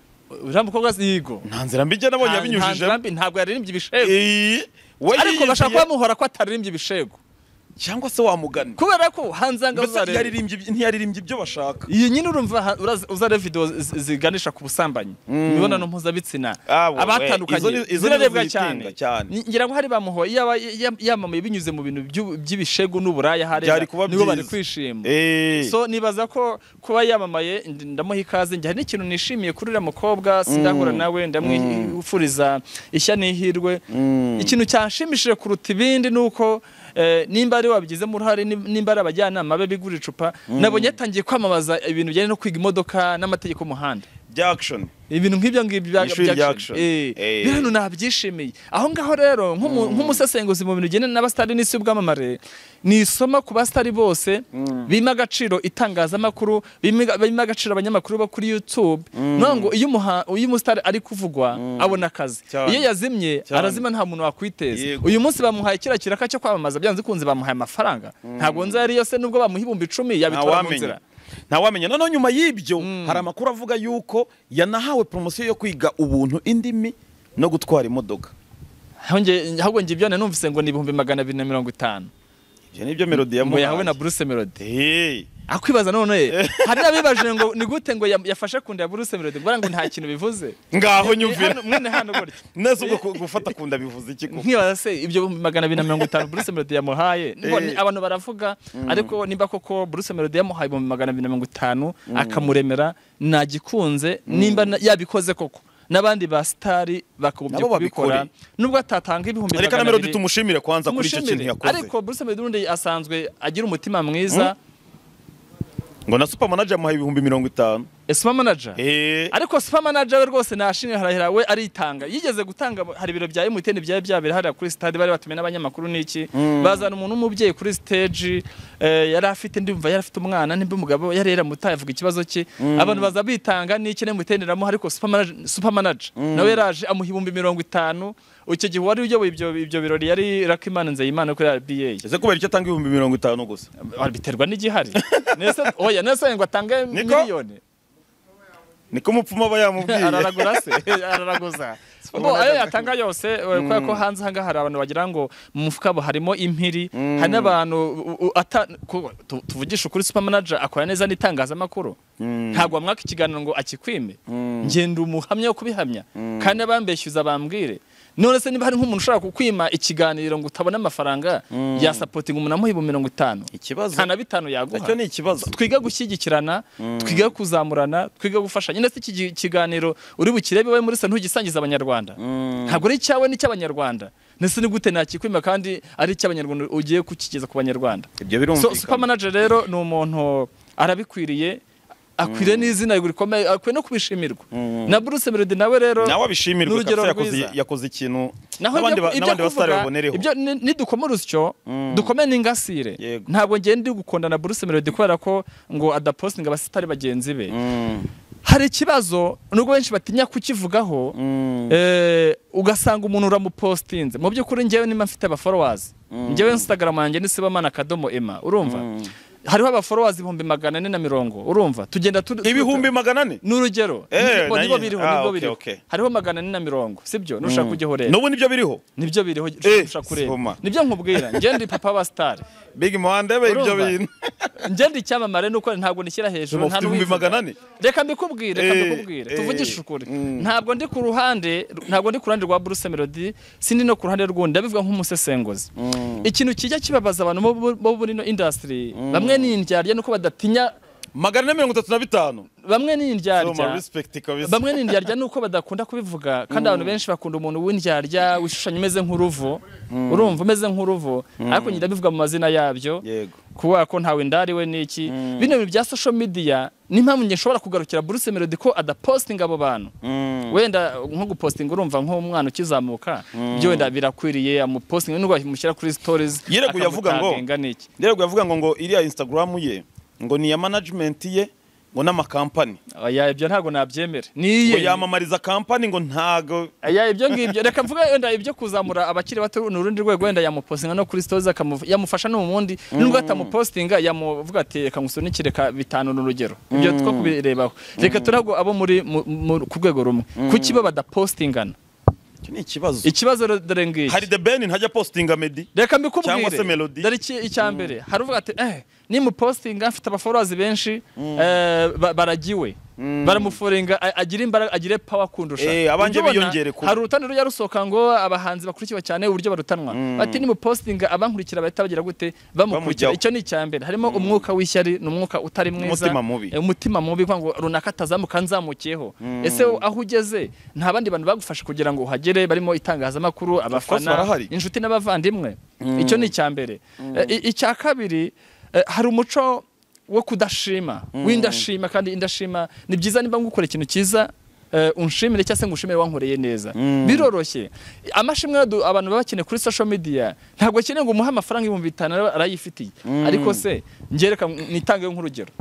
S1: uriya mukobwa si yigo
S2: nta nzira mbi jye nabonye
S1: Nta- nta
S2: abinyujijemo
S1: nzira mbi, ntabwo yaririmbye ibishego
S2: Iyi, we
S1: ariko bashaka
S2: yiyiziye
S1: kubamuhora ko ataririmbye ibishego
S2: cyangwa se wamugana
S1: kubera ko hanze aha ngaha
S2: mbese
S1: uzareba.
S2: ntiyaririmbye iby- ntiyaririmbye ibyo bashaka
S1: iyi nyine urumva ha- urazi- uzareba video zi- ziganisha ku busambanyi imibonano mpuzabitsina
S2: Ah, wowe, izo
S1: abatandukanye
S2: ni- izo ni
S1: zirarebwa
S2: zitinda
S1: cyane
S2: cyane.
S1: Ni- ngira ngo hari bamuhoye yaba ya- yamamaye binyuze mu bintu by'u- by'ibishegu n'uburaya hariya
S2: Byari kuba
S1: nibo bari
S2: byiza.
S1: kwishima
S2: Eh,
S1: so nibaza ko kuba yamamaye ndi- ndamuha ikaze njye hari n'ikintu nishimiye kuri uriya mukobwa sindahura nawe ndamwifuriza ishya n'ihirwe ikintu cyanshimishije kuruta ibindi ni uko eh, nimba ari wabigizemo uruhare nim- nimba ari abajyanama be bigura icupa nabonye yatangiye kwamamaza ibintu bijyanye no kwiga imodoka n'amategeko y'umuhanda
S2: bya action
S1: ibintu nk'ibyo ngibyo bya
S2: Ishuri
S1: bya
S2: rya
S1: action.
S2: action.
S1: Eh,
S2: Eh.
S1: biriya bintu nabyishimiye aho ngaho rero nk'umu- nk'umusesenguzi mu bintu bigendana n'abasitari n'isi y'ubwamamare ni isomo ku basitari bose bima agaciro itangazamakuru bima bima agaciro abanyamakuru bo kuri youtube niyo ngo iyo umuha- iyo umusitari ari kuvugwa abona akazi
S2: Cyane.
S1: iyo yazimye
S2: Cyane.
S1: arazima nta muntu wakwiteza
S2: Yego.
S1: uyu munsi bamuhaye kiriya kiraka cyo kwamamaza byanze kunze bamuhaye amafaranga ntabwo nzi yari yose nubwo bamuha ibihumbi icumi yabitwara mu
S2: ntawamenya
S1: nzira
S2: ntawamenya noneho nyuma y'ibyo hari amakuru avuga yuko yanahawe promosiyo yo kwiga ubuntu indimi no gutwara imodoka
S1: Ahonge- ahubwo njye ibyo nanumvise ngo ni ibihumbi magana abiri na mirongo itanu
S2: ibyo nibyo melody
S1: ngo yahawe na
S2: yamuhaye
S1: Bruce Melody
S2: Eh,
S1: akwibaza none hari n'abibajije ngo ni gute ngo yam- yafashe ku nda ya Bruce Melody ngo ngo nta kintu bivuze
S2: ngaho
S1: Eh,
S2: nyumvira
S1: hano- mwene hano gutya
S2: neza ubwo ku- gufata kunda bivuze iki koko
S1: nkibaza se ibyo ibihumbi magana abiri na mirongo itanu Bruce Melody yamuhaye ngo ni-
S2: Eh.
S1: abantu baravuga ariko nimba koko Bruce Melody yamuhaye ibihumbi magana abiri na mirongo itanu akamuremera nagikunze nimba na- yabikoze koko n'abandi ba sitari bakagombye
S2: Nabo babikore.
S1: kubikora nubwo atatanga ibihumbi
S2: reka na
S1: magana
S2: melody
S1: abiri
S2: tumushimire kwanza kuri icyo kintu
S1: tumushimire
S2: yakoze
S1: ariko Bruce Melody ubundi asanzwe agira umutima mwiza
S2: ngo na super manager yamuhaye ibihumbi mirongo itanu
S1: Esma manager
S2: Eh,
S1: ariko super manager we rwose nashimwe harahira we aritanga yigeze gutanga hari ibiro bya MTN byari byabera hariya kuri stade bari batumiye n'abanyamakuru n'iki bazana umuntu w'umubyeyi kuri stage eh, yari afite ndumva yari afite umwana nimba umugabo yari yaramutaye avuga ikibazo cye abantu baza bitanga n'iki na MTN iramuha ariko super manager, super manager nawe yaraje amuha ibihumbi mirongo itanu icyo gihe wari uyoboye ibyo ibyo birori yari Rakimana Nzeyimana kuri RBA
S2: ese kubera icyo atanga ibihumbi mirongo itanu gusa
S1: biterwa n'igihari nese oya nese ngo atange
S2: Niko?
S1: miliyoni
S2: niko umupfumu aba yamubwiye
S1: araragura se araraguza bo ayo yatanga yose eh, kubera ko hanze aha ngaha hari abantu bagira ngo mu mufuka bo harimo impiri hari n'abantu u- u- ata- ku- tu- tuvugisha ukuri super manager akora neza n'itangazamakuru ntabwo wamwaka ikiganiro ngo akikwime ngenda umuhamya wo kubihamya kandi abambeshyuza bambwire none se niba hari nk'umuntu ushobora kukwima ikiganiro ngo utabone amafaranga yasapotinga umuntu amuhiba mirongo itanu
S2: ikibazo
S1: nta na bitanu yaguha
S2: icyo ni ikibazo
S1: twiga gushyigikirana twiga kuzamurana twiga gufashanya ndetse iki gi- kiganiro uri bukirebe wowe muri se ntugisangiza abanyarwanda ntabwo ari icyawe ni icy'abanyarwanda ndetse ni gute nakikwima kandi ari icy'abanyarwanda ugiye kukigeza ku banyarwanda
S2: ibyo
S1: so super
S2: birumvikana
S1: manager rero ni umuntu arabikwiriye akwiriye n'izina rikomeye akwiye no kubishimirwa na Bruce Melody nawe rero
S2: nawe abishimirwe
S1: n'urugero
S2: kabisa yakoze
S1: rwiza.
S2: yakoze ikintu
S1: naho
S2: n'abandi
S1: ibyo-
S2: ba-
S1: ibyo
S2: n'abandi basitari
S1: kuvuga,
S2: babonereho
S1: ibyo ni- nidukoma urusyo dukome n'ingasire
S2: Yego.
S1: ntabwo ngiye ndi gukunda na Bruce Melody kubera ko ngo adapostinga abasitari bagenzi be
S2: Mm,
S1: hari ikibazo nubwo benshi batinya kukivugaho
S2: mm,
S1: eh, ugasanga umuntu uramupostinze mu by'ukuri njyewe niba mfite abaforowazi njyewe instagram yanjye ni sibamana akadomo ema urumva hariho abaforowazi ibihumbi magana ane na mirongo urumva tugenda tu-
S2: ibihumbi magana ane
S1: ni urugero
S2: Eh,
S1: Nibwo-
S2: nanjye-
S1: nibwo biriho
S2: ah,
S1: nibwo
S2: okay,
S1: biriho
S2: okay.
S1: hariho magana ane na mirongo sibyo nushaka kujyaho rero
S2: n'ubu nibyo biriho
S1: nibyo biriho
S2: Eh,
S1: ushaka kureba
S2: siboma.
S1: nibyo nkubwira njye ndi papa wa star
S2: big mandebe ibyo
S1: Urumva?
S2: bintu
S1: njye ndi icyamamare nuko ntabwo nishyira hejuru
S2: Urumva
S1: nta
S2: ufite ibihumbi
S1: n'ubivuga.
S2: magana ane?
S1: reka mbikubwire reka
S2: Eh,
S1: mbikubwire
S2: eh,
S1: tuvugishe ukuri
S2: mm.
S1: ntabwo ndi ku ruhande ntabwo ndi ku ruhande rwa Bruce Melody sindi no ku ruhande rw'undi ndabivuga nk'umusesenguzi ikintu kijya kibabaza abantu bo bo- bo muri ino industry bamwe ni indyarya nuko badatinya
S2: magana ane mirongo itatu na bitanu
S1: bamwe ni
S2: Urumva,
S1: indyarya
S2: respect kabisa
S1: bamwe ni indyarya nuko badakunda kubivuga kandi abantu benshi bakunda umuntu w'indyarya wishushanya umeze nk'uruvu urumva umeze nk'uruvu ariko njye ndabivuga mu mazina yabyo
S2: yego
S1: kubera ko ntawe ndari we niki bino bintu bya social media n'impamvu njye nshobora kugarukira Bruce Melody ko adapostinga abo bantu wenda nko gupostinga urumva nk'umwana ukizamuka ibyo wenda birakwiriye amupostinga nubwo amushyira kuri stories
S2: Yireguye avuga ngo-
S1: akamutagenga n'iki
S2: rero yavuga ngo ngo iriya instagram ye ngo ni iya management ye ngo n'amakampani
S1: oya ibyo ntabwo nabyemera
S2: ngo
S1: niye
S2: yamamariza kampani ngo ntago
S1: oya ibyo ngibyo reka mvuga wenda ibyo kuzamura abakiri bato ni urundi rwego wenda yamupostinga no kuri stories akamu- yamufasha no mu wundi nubwo atamupostinga yamuvuga ati reka ngusunikire ka bitanu ni urugero ibyo two kubirebaho reka turago abo muri mu- mu- ku rwego rumwe kuki bo badapostingana
S2: icyo ni ikibazo
S1: ikibazo rero dore ngiki
S2: hari the ben ntajya postinga medi
S1: reka mbikubwire
S2: Cyangwa se Melody.
S1: dore iki icya mbere haravuga ati eh nimupostinga mfite abaforowazi benshi eh, ba- baragiwe baramuforinga a- agira imbaraga agire power kundusha
S2: Eh, abanjye
S1: Ujya ubona,
S2: biyongere kuba.
S1: hari urutonde rujya rusohoka ngo abahanzi bakurikiwe cyane uburyo barutanwa bati nimupostinga abankurikira bahita bagira gute bamukurikira
S2: Bamujyaho.
S1: icyo ni icya mbere harimo umwuka w'ishyari ni umwuka utari mwiza
S2: Umutima mubi.
S1: Eh, umutima mubi kugira ngo runaka atazamuka nzamukiyeho ese aho ugeze nta bandi bantu bagufasha kugira ngo uhagere barimo itangazamakuru
S2: course
S1: abafana
S2: barahari.
S1: inshuti n'abavandimwe icyo ni icya mbere Eh, i- icya kabiri eh, hari umuco wo kudashima w'indashima kandi indashima ni byiza niba ngukora ikintu cyiza eh, unshimire cyangwa se ngushimire wankoreye neza biroroshye amashimwe adu- abantu baba bakeneye kuri social media ntabwo akeneye ngo umuhe amafaranga ibihumbi bitanu ara- arayifitiye ariko se ngereka nitange nk'urugero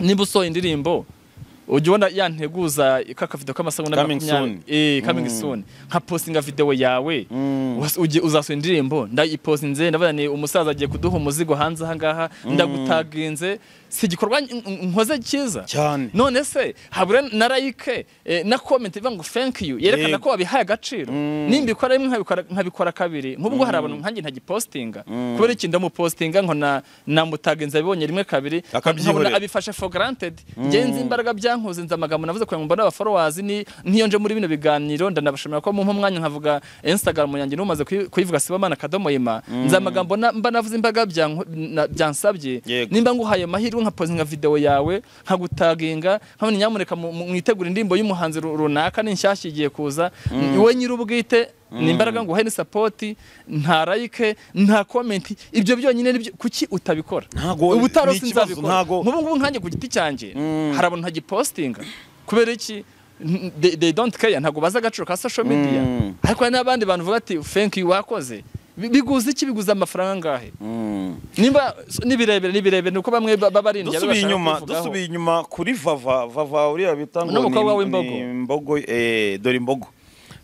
S1: niba usohoye indirimbo ujya ubona yanteguza k'akavido k'amasegonda
S2: Coming
S1: makumyabiri
S2: soon.
S1: eh coming soon nka postinga video yawe was- ugiye- uzasohora indirimbo ndayipostinze ndabona ni umusaza agiye kuduha umuzigo hanze aha ngaha ndagutaginze si igikorwa n- n- nkoze cyiza
S2: cyane
S1: none se habura na like eh, na comment ivuga ngo thank you yerekana
S2: Yego.
S1: ko wabihaye agaciro nimbikora rimwe nkabikora- nkabikora kabiri nkubwo hari abantu nkanjye ntagipostinga kubera iki ndamupostinga nkona namutagenza abibonye rimwe kabiri
S2: Akabyihorera.
S1: nkabona abifashe for granted njye nzi imbaraga byankoze nzi amagambo navuze kugira ngo mbone abaforowazi ni nk'iyo nje muri bino biganiro ndanabashimira ko mumpa umwanya nkavuga instagram yanjye n'umaze kuyi- kuyivuga sibamana akadomo yima nzi amagambo na- mba navuze imbaraga byanko- na- byansabye
S2: Yego.
S1: nimba nguhaye amahirwe nkapozinga video yawe nkagutaginga nkabona nyamuneka mu- mu- mwitegure indirimbo y'umuhanzi ru- runaka n'inshyashya igiye kuza wowe nyir'ubwite ni imbaraga nguhaye ni sapoti nta like nta komenti ibyo byonyine ni byo- kuki utabikora
S2: Ntago-
S1: ubu utari
S2: ni
S1: uzi
S2: ikibazo,
S1: nzabikora
S2: ntago-
S1: nk'ubu ngubu nkanjye ku giti cyanjye hari abantu ntagipostinga kubera iki N- they, they don't care ntabwo bazi agaciro ka social media ariko hari n'abandi bantu bavuga ati thank you wakoze Bi- biguza iki biguza amafaranga angahe nimba nibirebere nibirebere nuko bamwe ba- baba ari indya
S2: dusubiye inyuma dusubiye inyuma kuri vava vava uriya bita ngo
S1: N'umukobwa
S2: ni-
S1: w'imbogo.
S2: ni imbogo eh dore imbogo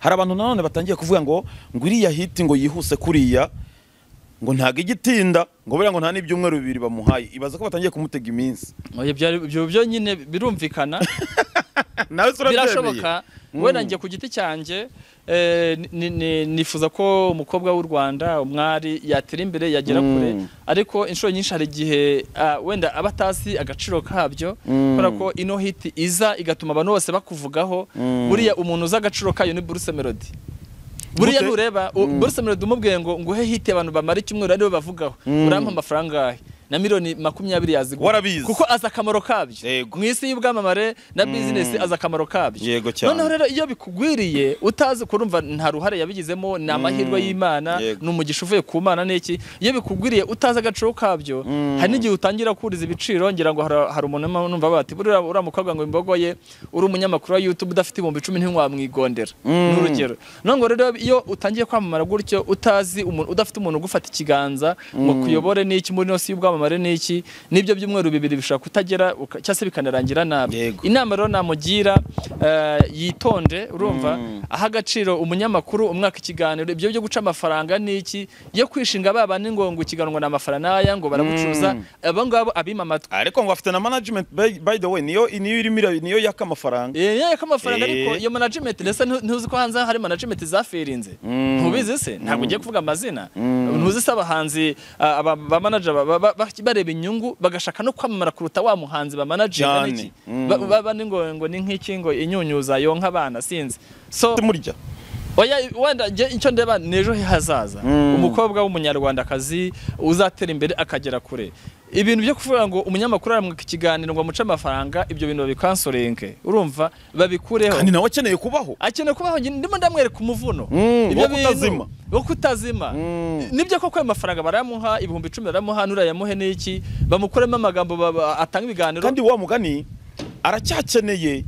S2: hari abantu nanone batangiye kuvuga ngo ngo iriya hiti ngo yihuse kuriya ngo ntago igitinda ngo buriya ngo nta n'ibyumweru bibiri bamuhaye ibaza ko batangiye kumutega iminsi
S1: ibyo byonyine birumvikana
S2: nawe se urabyemeye
S1: birashoboka wenda njye ku giti cyanjye eh, ni- ni- nifuza ko umukobwa w'u rwanda umwari yatera imbere yagera
S2: Mm.
S1: kure ariko inshuro nyinshi hari igihe ah, wenda aba atazi agaciro kabyo kubera ko ino hiti iza igatuma abantu bose bakuvugaho buriya umuntu uzi agaciro kayo ni buruse melody buriya
S2: Gute?
S1: nureba u- buruse melody umubwiye ngo nguhe hiti abantu bamara icyumweru aribo bavugaho urampa amafaranga ahe na miliyoni makumyabiri yazigura
S2: Warabizi.
S1: kuko azi akamaro kabyo
S2: Yego.
S1: mu isi y'ubwamamare na bizinesi azi akamaro kabyo
S2: Yego cyane.
S1: noneho rero iyo bikugwiriye utazi kurumva nta ruhare yabigizemo ni amahirwe y'imana
S2: Yego.
S1: ni umugisha uvuye ku mana n'iki iyo bikugwiriye utazi agaciro kabyo hari n'igihe utangira kuriza ibiciro ngira ngo hari- hari umuntu urimo numva bati buriya uriya mukobwa ngo imbogoye uri umunyamakuru wa youtube udafite ibihumbi icumi ntiwamwigondera ni urugero none ngo rero iyo utangiye kwamamara gutyo utazi umuntu udafite umuntu ugufata ikiganza ngo kuyobore n'iki muri ino si y'ubwamamare n'iki nibyo byumweru bibiri bishobora kutagera uka- cyangwa se bikanarangira nabi
S2: Yego.
S1: inama rero namugira eh, yitonde urumva aha agaciro umunyamakuru umwaka ikiganiro ibyo byo guca amafaranga n'iki yo kwishinga baba ni ngo ngo ikiganiro ni amafaranga n'aya ngo baragucuza abo ngabo abima amatwi
S2: ariko ngo afite na management by, by the way niyo niyo irimo ira- niyo yaka amafaranga
S1: Eh, yeah, ko amafaranga
S2: Eh.
S1: ariko iyo management ndetse ntu- ntuzi ko hanze hari management zafirinze ntubizi se ntabwo ugiye kuvuga amazina ntuzi se abahanzi ah, aba ba manager ba- ba- ba- bareba inyungu bagashaka no kwamamara kuruta wa muhanzi ba manager
S2: Cyane.
S1: n'iki Ba- baba ni ngo ngo ni nk'iki ngo inyunyuza yonka abana sinzi so
S2: murya
S1: Oya wenda njye icyo ndeba ni ejo he hazaza umukobwa w'umunyarwandakazi uzatera imbere akagera kure ibintu byo kuvuga ngo umunyamakuru aramwika ikiganiro ngo amuce amafaranga ibyo bintu babikansorenke urumva babikureho
S2: kandi nawe akeneye kubaho
S1: akeneye kubaho njye ndimo ndamwereka umuvuno
S2: Mm,
S1: Ibyo
S2: wo
S1: bintu-
S2: kutazima.
S1: wo kutazima nibyo koko ayo mafaranga barayamuha ibihumbi icumi barayamuha nurayamuhe n'iki bamukuremo amagambo baba- atanga ibiganiro
S2: kandi wa mugani aracyakeneye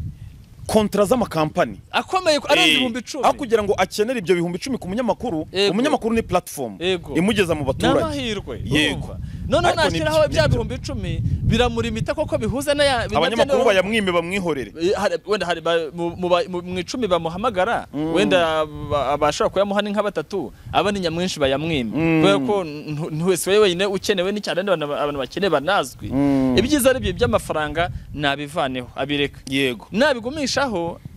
S2: kontra z'amakampani
S1: akomeye arenze
S2: Eh,
S1: ibihumbi icumi
S2: aho kugira ngo akenere ibyo bihumbi icumi ku munyamakuru
S1: Yego.
S2: umunyamakuru ni platform
S1: Yego.
S2: imugeza mu
S1: ni
S2: baturage
S1: amahirwe
S2: Yego.
S1: urumva noneho
S2: Ariko ni
S1: nashyiraho
S2: byo-
S1: bya
S2: ni byo.
S1: bihumbi icumi biramurima koko bihuza n'aya bimwe
S2: abanyamakuru
S1: bya-
S2: bayamwime bamwihorere
S1: Eh, hari- wenda hari ba- mu- mu ba- mu mu icumi bamuhamagara wenda ba- abashobora kuyamuha ni nka batatu abandi nyamwinshi bayamwima kubera ko ntu- ntu- wese we wenyine ukenewe n'icyane abandi bantu- abantu bakeneye banazwi ibyiza ari byo by'amafaranga nabivaneho abireka
S2: yego
S1: nabigumishaho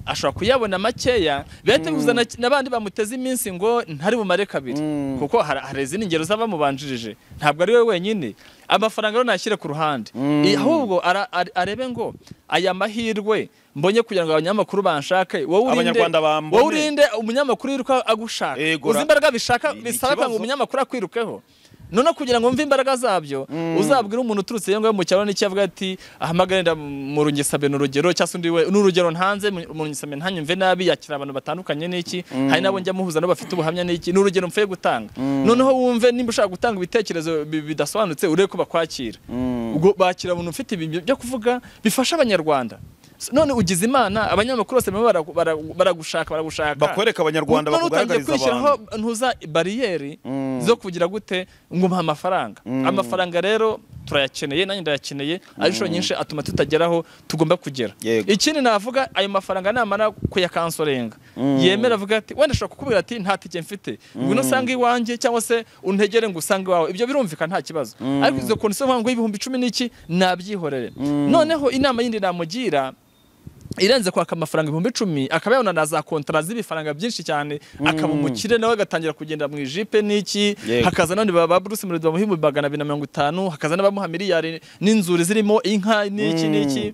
S1: ashobora kuyabona makeya bihita bihuza na- n'abandi bamuteze iminsi ngo ntari bumare kabiri kuko har- hari izindi ngero z'abamubanjirije ntabwo ari we wenyine amafaranga rero nashyire ku ruhande I- ahubwo ara- are- arebe ngo aya mahirwe mbonye kugira ngo abanyamakuru banshake wowe urinde-
S2: Abanyarwanda bambone.
S1: wowe urinde umunyamakuru yiruka agushaka
S2: Yego,
S1: uzi
S2: ra-
S1: imbaraga bishaka
S2: Ni- ni
S1: bisaba kugira ngo
S2: ikibazo.
S1: umunyamakuru akwirukeho noneho kugira ngo mve imbaraga zabyo uzabwire umuntu uturutse iyo ngayo mu cyaro n'icyo avuga ati ahamagare nda mu rungesabe ni urugero cyangwa se undi we ni urugero ntanze mu mu rungesabe ntanyumve nabi yakira abantu batandukanye n'iki hari n'abo njya muhuza nabo bafite ubuhamya n'iki ni urugero mvuye gutanga noneho wumve nimba ushaka gutanga ibitekerezo bi- bidasobanutse urebe ko bakwakira ubwo bakira umuntu ufite ibintu byo kuvuga bifasha abanyarwanda none ugize imana abanyamakuru bose barimo bara- bara- baragushaka baragushaka
S2: bakwereka abanyarwanda
S1: None utangiye
S2: bakugaragariza
S1: kwishyiraho
S2: abantu
S1: ntuza bariyeri zo kugira gute ngo umpa amafaranga amafaranga rero turayakeneye nanjye ndayakeneye ari inshuro nyinshi atuma tutageraho tugomba kugera
S2: Yego.
S1: ikindi navuga ayo mafaranga namara kuyakansorenga yemera avuga ati wenda ashobora kukubwira ati nta tike mfite ngwino usange iwanjye cyangwa se untegere ngo usange iwawe ibyo birumvikana nta kibazo ariko izo kondisiyo mvuga ngo y'ibihumbi icumi n'iki nabyihorere noneho inama yindi namugira irenze kwaka amafaranga ibihumbi icumi akaba yabona na za kontara z'ibifaranga byinshi cyane akaba umukire nawe agatangira kugenda mu ijipe n'iki
S2: Yego.
S1: hakaza none ba ba Bruce Melody bamuha ibihumbi magana abiri na mirongo itanu hakaza n'abamuha miliyari n'inzuri zirimo inka n'iki n'iki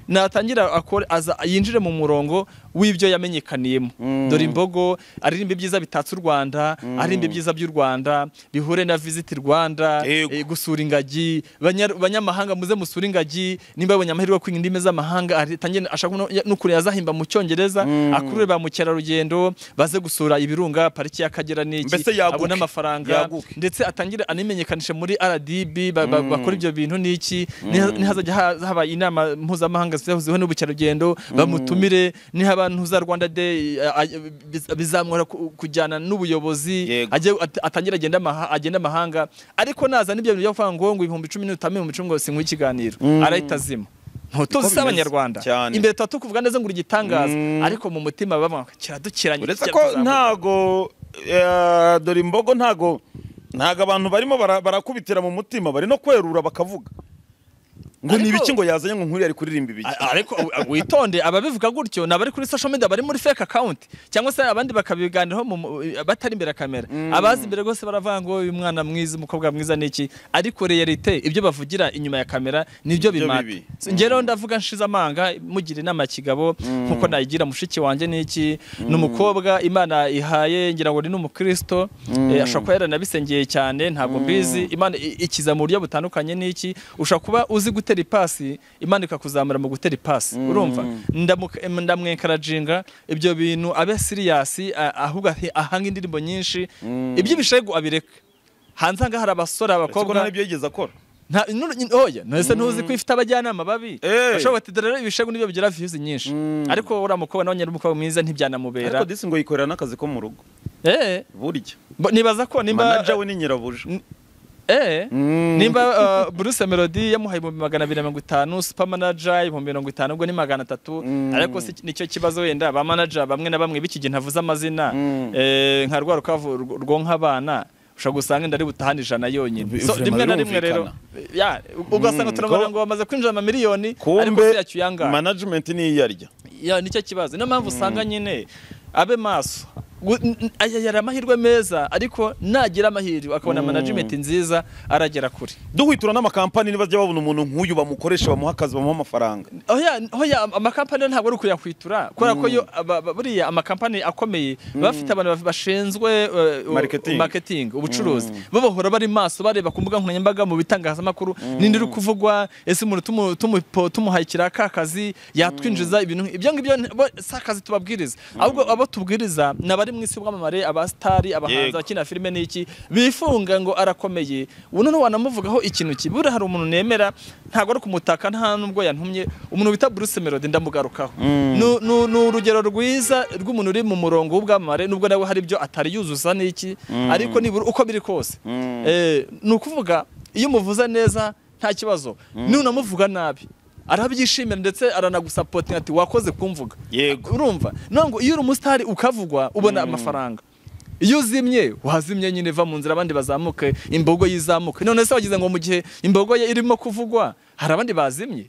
S1: natangira akore aza yinjire mu murongo w'ibyo yamenyekaniyemo dore imbogo aririmba ibyiza bitatse u Rwanda aririmba ibyiza by'u Rwanda bihure na visit Rwanda
S2: Yego.
S1: eh, gusura ingagi banya- banyamahanga muze musura ingagi nimba yabonye amahirwe yo kwiga indimi z'amahanga ari- tangiye ashaka no- ya- n'ukuntu yazahimba mu cyongereza akurure ba mukerarugendo baze gusura ibirunga pariki y'akagera n'iki
S2: Mbese yaguke,
S1: abone amafaranga
S2: yaguke.
S1: ndetse atangire animenyekanishe muri RDB ba- ba- bakora ibyo bintu n'iki niha- nihazajya ha- haba inama mpuzamahanga zihuzeho n'ubukerarugendo bamutumire nihaba ntuza Rwanda Day eh, ah, biz- bizamworohera ku- kujyana n'ubuyobozi
S2: Yego.
S1: ajye at- atangire agenda amaha- agende amahanga ariko naza n'ibyo bintu byo kuvuga ngo ngo ibihumbi icumi n'utame ibihumbi icumi ngo sinkwe ikiganiro arahita azima ntutuzi
S2: bimeze.
S1: si abanyarwanda
S2: Cyane.
S1: imbere tuba tukuvuga neza ngo igitangaza ariko mu mutima baba kiradukiranye
S2: uretse
S1: kijya
S2: ko
S1: kuzamuka."
S2: ntago eh, dore imbogo ntago ntago abantu barimo bara- barakubitira mu mutima bari no kwerura bakavuga ngo ni
S1: Ariko-
S2: ibiki ngo yazanye ngo nkuru yari kuririmba ibiki
S1: A- ariko u- witonde ababivuga gutyo ni abari kuri social media bari muri fake account cyangwa se abandi bakabiganiraho mu- mu- batari imbere ya kamera abazi imbere rwose baravuga ngo uyu mwana mwiza umukobwa mwiza ni iki ariko realite ibyo bavugira inyuma ya kamera nibyo
S2: Nibyo
S1: bimata
S2: bibi.
S1: So, njye rero ndavuga nshize amanga mugira inama ya kigabo nkuko nayigira mushiki wanjye ni iki ni umukobwa imana ihaye ngira ngo ni n'umukristo eh, ashobora kuba yaranabisengeye cyane ntabwo mbizi imana i- ikiza mu buryo butandukanye n'iki ushobora kuba uzi gutera ipasi imana ikakuzamura mu gutera ipasi urumva Ndamuka- em, ndamwenkarajinga ibyo bintu abe siriyasi a- ahubwo ahe- ahange indirimbo nyinshi iby'ibishegu abireke hanze aha hari abasore
S2: kuko
S1: abakobwa
S2: ntabyo yigeze akora
S1: nta nu- nyine- oya ntese ntuzi ko ifite abajyanama babi
S2: Eh.
S1: bashobora bati dore rero ibishegu nibyo bigira views nyinshi ariko uriya mukobwa nawe nyari umukobwa mwiza ntibyanamubera
S2: ariko disi ngo yikorera n'akazi ko mu rugo
S1: eh
S2: burya
S1: bo- nibaza ko nimba
S2: manaja we ni nyirabuja
S1: eh
S2: Mm.
S1: nimba uh, Bruce Melody yamuhaye ibihumbi magana abiri na mirongo itanu super manager ibihumbi mirongo itanu ubwo ni magana atatu
S2: Mm.
S1: ariko si nicyo kibazo wenda ba manager bamwe na bamwe b'iki gihe ntavuze amazina
S2: Mm.
S1: eh, nka rwa rukavu rw- rwonka abana ushobora gusanga inda ari butahane ijana yonyine
S2: Bi-
S1: so
S2: vraiment
S1: rimwe na rimwe rero ya ugasanga
S2: Mm,
S1: turabona
S2: ko-
S1: ngo bamaze kwinjira amamiliyoni ariko
S2: kumbe
S1: si yacyo yangana
S2: management niyo iyarya
S1: ya nicyo kibazo niyo mpamvu usanga nyine abe maso Gu- n- n- aya yari amahirwe meza ariko nagira amahirwe akabona management nziza aragera kure
S2: duhwitura n'amakampani niba babona umuntu nk'uyu bamukoresha bamuha akazi bamuha amafaranga
S1: Oya, oya am- amakampani yo ntabwo ari ukuyakwitura kubera ko yo aba- ba- buriya amakampani akomeye baba bafite abantu baf- bashinzwe eh, u-
S2: Marketing.
S1: marketing ubucuruzi bo bahora bari maso bareba ku mbuga nkoranyambaga mu bitangazamakuru ninde uri kuvugwa ese umuntu tumu- tumupo- tumuhayikira ka kazi yatwinjiza ibintu nk'i- ibyo ngibyo nti- bo si akazi tubabwiriza ahubwo abo tubwiriza ni abari mu isi y'ubwamamare abasitari abahanzi
S2: Yego.
S1: abakina filime n'iki bifunga ngo arakomeye ubu noneho wanamuvugaho ikintu kibi buriya hari umuntu nemera ntabwo ari kumutaka nta nubwo yantumye umuntu wita Bruce Melody ndamugarukaho Nu- nu- ni urugero rwiza rw'umuntu uri mu murongo w'ubwamamare nubwo nawe hari ibyo atari yuzuza n'iki ariko nibura uko biri kose eh, ni ukuvuga iyo umuvuza neza nta kibazo nunamuvuga nabi arabyishimira ndetse aranagusapotinga ati wakoze kumvuga
S2: Yego.
S1: urumva none ngo iyo uri umusitari ukavugwa ubona amafaranga iyo uzimye wazimye nyine va mu nzira abandi bazamuke imbogo yizamuke none se wagize ngo mu gihe imbogo ye irimo kuvugwa hari abandi bazimye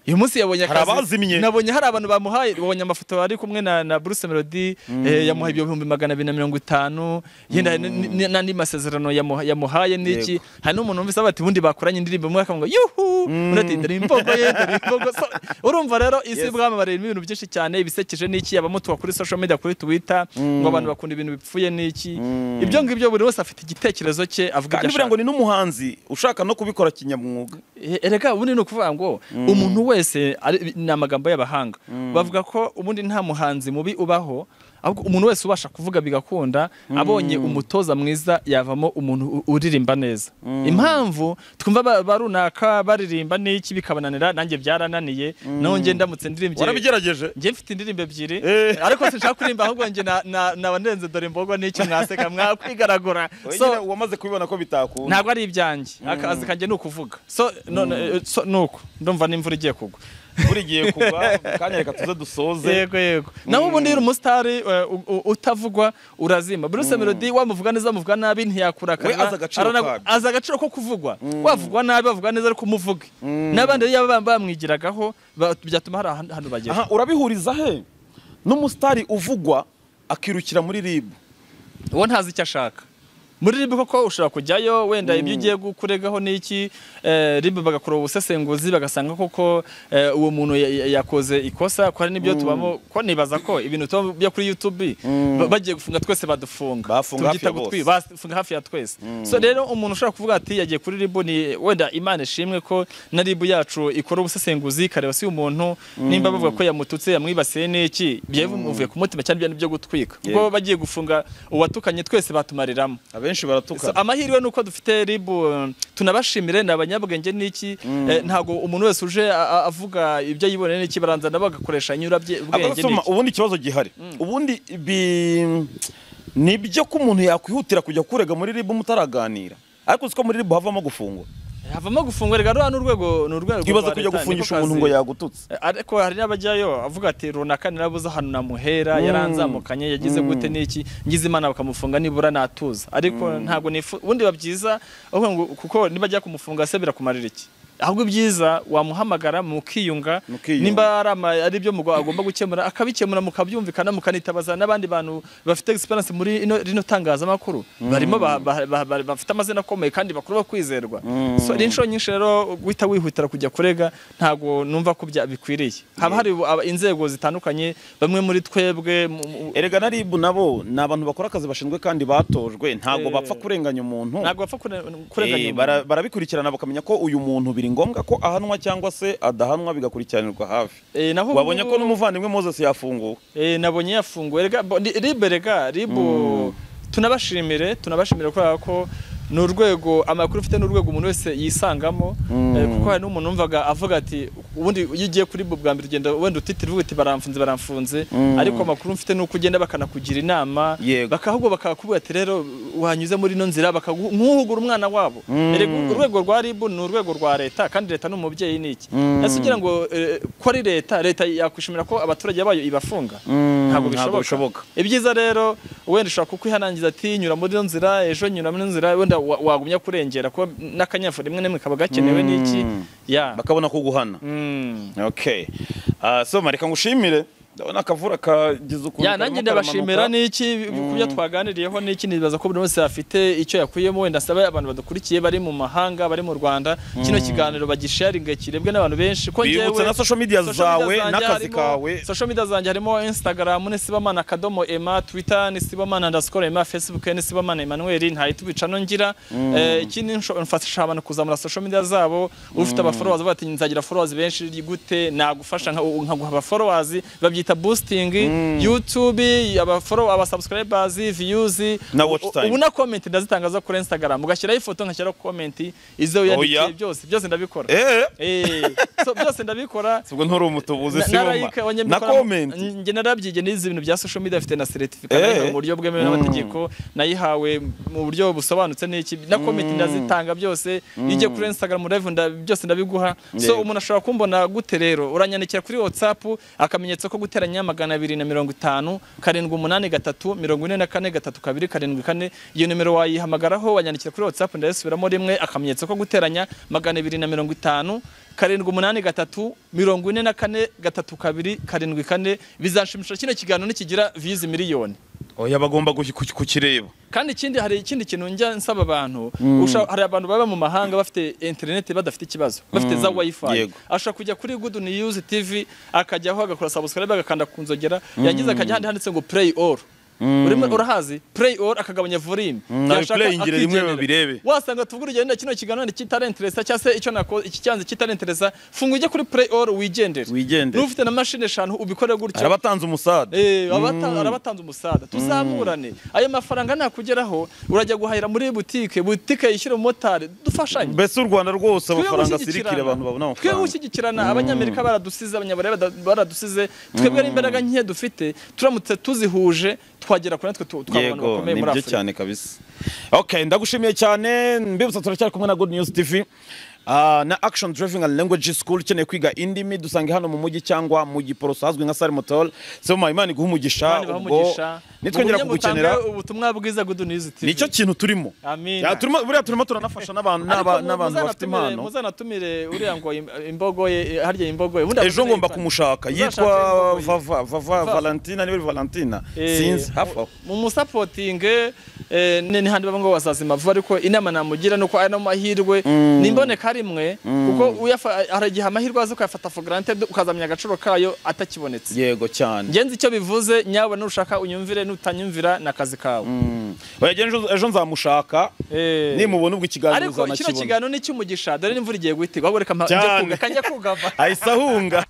S1: uyu munsi yabonye
S2: Hari
S1: akazi
S2: abazimye.
S1: nabonye hari abantu bamuhaye wabonye amafoto ari kumwe na, na Bruce Melody eh, yamuhaye ibihumbi magana abiri na mirongo itanu yenda hari n- n- n'andi masezerano yamuha- yamuhaye n'iki hari n'umuntu wumvise ati ubundi bakoranye indirimbo imwe akavuga yuhu undi ati dore imbogo ye dore imbogo So, urumva rero isi
S2: Yes.
S1: y'ubwamamare irimo ibintu byinshi cyane ibisekeje n'iki abamutuka kuri social media kuri Twitter ngo abantu bakunda ibintu bipfuye n'iki ibyo ngibyo buri wese afite igitekerezo cye avuga
S2: kandi
S1: ibyo
S2: buriya
S1: ashaka
S2: ngo ni n'umuhanzi ushaka no kubikora kinyamwuga
S1: E- erega ubundi ni ukuvuga ngo umuntu wese ari- ni amagambo y'abahanga bavuga ko ubundi nta muhanzi mubi ubaho ahubwo umuntu wese ubasha kuvuga bigakunda abonye umutoza mwiza yavamo umuntu u- uririmba neza impamvu twumva ba- ba runaka baririmba n'iki bikabananira nanjye byarananiye naho njye ndamutse ndirimbye
S2: warabigerageje
S1: njye mfite indirimbo ebyiri
S2: Eh.
S1: ariko sinshaka kuririmba ahubwo njye na- na- naba ndenze dore imbogo n'iki mwaseka mwakwigaragura So-
S2: Wenyine wamaze kubibona ko bitakunda
S1: ntabwo ari ibyanjye akazi kanjye ni ukuvuga so none eh, so ni uku ndumva n'imvura igiye kugwa
S2: buri gihe kugwa kanya reka tuze dusoze
S1: yego yego naho ubundi iyo uri umusitari eh, u- u- utavugwa urazima Bruce Melody wamuvuga neza amuvuga nabi
S2: We
S1: ntiyakurakarira
S2: azi agaciro
S1: arana-
S2: kabyo.
S1: azi agaciro ko kuvugwa wavugwa nabi bavuga neza ariko umuvuge n'abandi iyo baba bamwigiragaho ba- byatuma hari ahan- ahantu bagera
S2: aha urabihuriza he n'umusitari uvugwa akirukira muri ribu
S1: uwo ntazi icyo ashaka muri ribu koko ushobora kujyayo wenda ibyo ugiye kuregaho n'iki eh, ribu bagakora ubusesenguzi bagasanga koko eh, uwo muntu ya- ya- yakoze ikosa ko hari n'ibyo tubamo ko nibaza ko ibintu tuba byo kuri youtube ba- bagiye gufunga twese badufunga
S2: Bafunga hafi
S1: Tubyita
S2: ya bose.
S1: gutwi- bafunga hafi ya twese so rero umuntu ushobora kuvuga ati yagiye kuri ribu ni wenda imana ishimwe ko na ribu yacu ikora ubusesenguzi ikareba si umuntu nimba bavuga ko yamututse yamwibasiye n'iki byavuye ku mutima cyane bya byo gutwika
S2: Yego.
S1: kuko bagiye gufunga uwatukanye twese batumariramo
S2: abenshi
S1: So,
S2: baratukana
S1: amahirwe ni uko dufite ribu um, tunabashimire ni abanyabwenge n'iki eh, ntabwo umuntu wese uje a- a- avuga ibyo yiboneye n'iki baranza nabo bagakoresha nyurabye ubwenge
S2: Abasoma,
S1: n'iki
S2: ubundi ikibazo gihari ubundi bi- ni ibyo ko umuntu yakwihutira kujya kurega muri ribu mutaraganira ariko uzi ko muri ribu havamo gufungwa
S1: havamo gufungwa rero rwa ni urwego ni urwego
S2: twibaza
S1: rwa
S2: kujya
S1: leta, niko
S2: gufungisha umuntu
S1: kazi.
S2: ngo yagututse
S1: Eh, ariko hari n'abajyayo avuga ati runaka narabuze ahantu namuhera yaranzamukanye yagize gute n'iki ngize imana bakamufunga nibura natuza ariko ntabwo nifu ubundi biba byiza aho ngo- kuko nibajya kumufunga se birakumarira iki ahubwo ibyiza wamuhamagara mukiyunga
S2: Mukiyunga.
S1: nimba ari ama- ari ibyo mugwa agomba gukemura akabikemura mukabyumvikana mukanitabaza n'abandi bantu bafite experience muri ino- rino tangazamakuru barimo ba- ba- ba- ba- bafite amazina akomeye kandi bakuru bakwizerwa so ari inshuro nyinshi rero guhita wihutira kujya kurega ntabwo numva ko bya- bikwiriye haba hari aba- inzego zitandukanye bamwe muri twebwe mu- mu-
S2: erega na ribu nabo ni abantu bakora akazi bashinzwe kandi batojwe ntabwo
S1: Eh.
S2: bapfa kurenganya umuntu
S1: ntabwo bapfa kure-
S2: Eh,
S1: kurenganya umuntu.
S2: bara- barabikurikirana bakamenya ko uyu muntu biri ngombwa ko ahanwa cyangwa se adahanwa bigakurikiranirwa hafi
S1: Eh, naho
S2: wabonye
S1: ubu-
S2: ko n'umuvandimwe moses yafunguwe
S1: Eh, nabonye yafunguwe rega bo- ni- ribe rega ribu tunabashimire tunabashimire kubera ko ni urwego amakuru ufite ni urwego umuntu wese yisangamo eh, kuko hari n'umuntu wumvaga avuga ati ubundi iyo ugiye kuri bo bwa mbere ugenda wenda utitira uvuga uti baramfunze baramfunze ariko amakuru mfite ni uko ugenda bakanakugira inama
S2: Yego.
S1: baka- ahubwo bakakubwira ati rero wanyuze muri ino nzira bakagu- nk'uhugura umwana wabo Erega urwego rwa ribu ni urwego rwa leta kandi leta ni umubyeyi ni iki ese ugira ngo eh, ko ari leta leta yakwishimira ko abaturage bayo ibafunga ntabwo
S2: ntabwo
S1: bishoboka
S2: bishoboka.
S1: ibyiza rero wenda ushobora kukwihanangiza ati nyura muri ino nzira ejo nyura muri ino nzira wenda wa- wagumya kurengera kuko n'akanyafu rimwe n'imwe kaba gakenewe n'iki ya
S2: bakabona kuguhana
S1: Mm.
S2: okay Ah, so mareka ngushimire ndabona akavura kagize ukuntu
S1: ya
S2: karimo
S1: nanjye ndabashimira
S2: karamanuka.
S1: n'iki ku byo twaganiriyeho n'iki nibaza ko buri wese afite icyo yakuyemo wenda asaba abantu badukurikiye bari mu mahanga bari mu rwanda kino kiganiro bagisharinga kirebwe n'abantu benshi ko
S2: bibutsa
S1: njyewe
S2: na social media zawe
S1: zanjye
S2: n'akazi
S1: harimo-
S2: kawe
S1: social media zanjye harimo instagram ni sibamana akadomo ema twitter ni sibamana underscore ema facebook ni sibamana emmanuel ntahita ubica no ngira Eh, ikindi nsho- mfasha abantu kuzamura social media zabo ufite aba followers bati nzagira followers benshi ni gute nagufasha nka- nkaguha aba followers babyita boosting youtube aba follow aba subscribers views
S2: Na watch
S1: U-
S2: time.
S1: ubu na comment ndazitangaza kuri instagram ugashyiraho ifoto ngashyiraho comment izo yandikiye byose byose ndabikora
S2: eh
S1: eh so byose ndabikora
S2: ubwo nturi umutubuzi si mama na comment
S1: njye narabyigiye n'izi bintu bya social media afite na certificate nayihawe
S2: Eh.
S1: mu buryo bwemewe n'amategeko nayihawe mu buryo busobanutse n'iki na comment ndazitanga byose iyo ugiye kuri Instagram live nda- byose ndabiguha so
S2: Yego.
S1: umuntu ashobora kumbona gute rero uranyandikira kuri WhatsApp akamenyetso ko guteranya magana abiri na mirongo itanu karindwi umunani gatatu mirongo ine na kane gatatu kabiri karindwi kane iyo nimero wayihamagaraho wanyandikira kuri WhatsApp ndayisubiramo rimwe akamenyetso ko guteranya magana abiri na mirongo itanu karindwi umunani gatatu mirongo ine na kane gatatu kabiri karindwi kane bizanshimisha kino kiganiro nikigira vizi miliyoni
S2: oya bagomba guki- kuki- kukireba
S1: kandi ikindi hari ikindi kintu njya nsaba abantu usha- hari abantu baba mu mahanga bafite interineti badafite ikibazo bafite za wifi
S2: Yego.
S1: ashobora kujya kuri good news tv akajyaho agakora subscribe agakanda ku nzogera yagize akajya ahandi handitse ngo play all urimo urahazi play all akagabanya volume
S2: nawe
S1: Yashaka
S2: play ingire rimwe
S1: akigendera.
S2: babirebe.
S1: wasanga tuvuga urugendo kino kiganiro kitarenteresa cyangwa se icyo nako iki cyanze kitarenteresa funga ujye kuri play all wigendere
S2: Wigendere.
S1: n'ufite na mashini eshanu ubikore gutyo
S2: arabatanze umusada
S1: Eh, abata- arabatanze umusada tuzamurane ayo mafaranga nakugeraho urajya guhahira muri butike butike yishyura umumotari dufashanye
S2: mbese u rwanda rwose
S1: Twebwe
S2: amafaranga
S1: gushyigikirana.
S2: asirikira abantu babona
S1: twebwe
S2: amafaranga
S1: gushyigikirana abanyamerika baradusize abanyaburayi bada- baradusize twebwe ari imbaraga nke dufite turamutse tuzihuje twagera kuri natwe tu- twaba abantu
S2: yego
S1: bakomeye
S2: ni
S1: muri
S2: byo
S1: afurika
S2: cyane kabisa okay ndagushimiye cyane mbibutsa turacyari kumwe na good news tv Ah, na action driving and language school ukeneye kwiga indimi dusange hano mu mujyi cyangwa mu giporoso hazwi nka sale motol sema imana iguha umugisha
S1: Imana ibahe
S2: ubwo
S1: umugisha.
S2: nitwongera
S1: Mugumye
S2: kugukenera
S1: mutange ubutumwa bwiza good news TV
S2: nicyo kintu turimo
S1: Amina.
S2: Ya, turimo- buriya turimo turanafasha n'abantu
S1: Ariko
S2: n'aba-
S1: mu-
S2: n'abantu bafite
S1: muzanatumire-
S2: impano
S1: muzanatumire uriya ngo im- imbogo ye harya imbogo ye Ubundi
S2: ejo
S1: abatumire
S2: ngomba
S1: yitwa-
S2: kumushaka
S1: Uzashake
S2: yitwa
S1: imbogo ye.
S2: vava vava valentina niba ari valentina
S1: Eh,
S2: sinzi hafi aho
S1: mu musapotinge ni handi bamwe ngo basazima vuba ariko inama namugira ni uko aya no mahirwe ni imboneka rimwe kuko uyafa- hari igihe amahirwe aza ukayafata for granted ukazamenya agaciro kayo atakibonetse
S2: yego cyane
S1: ngenzi icyo bivuze nyawe nushaka unyumvire nutanyumvira ni akazi kawe
S2: Oya, jya ejo ejo nzamushaka
S1: Eh.
S2: nimubona ubwo ikiganiro
S1: ariko kino
S2: uzanakibona
S1: kiganiro ni icy'umugisha dore n'imvura igiye guhita ahubwo reka mpa- njye
S2: Cyane.
S1: kuga- kanjye kugava
S2: ahise ahunga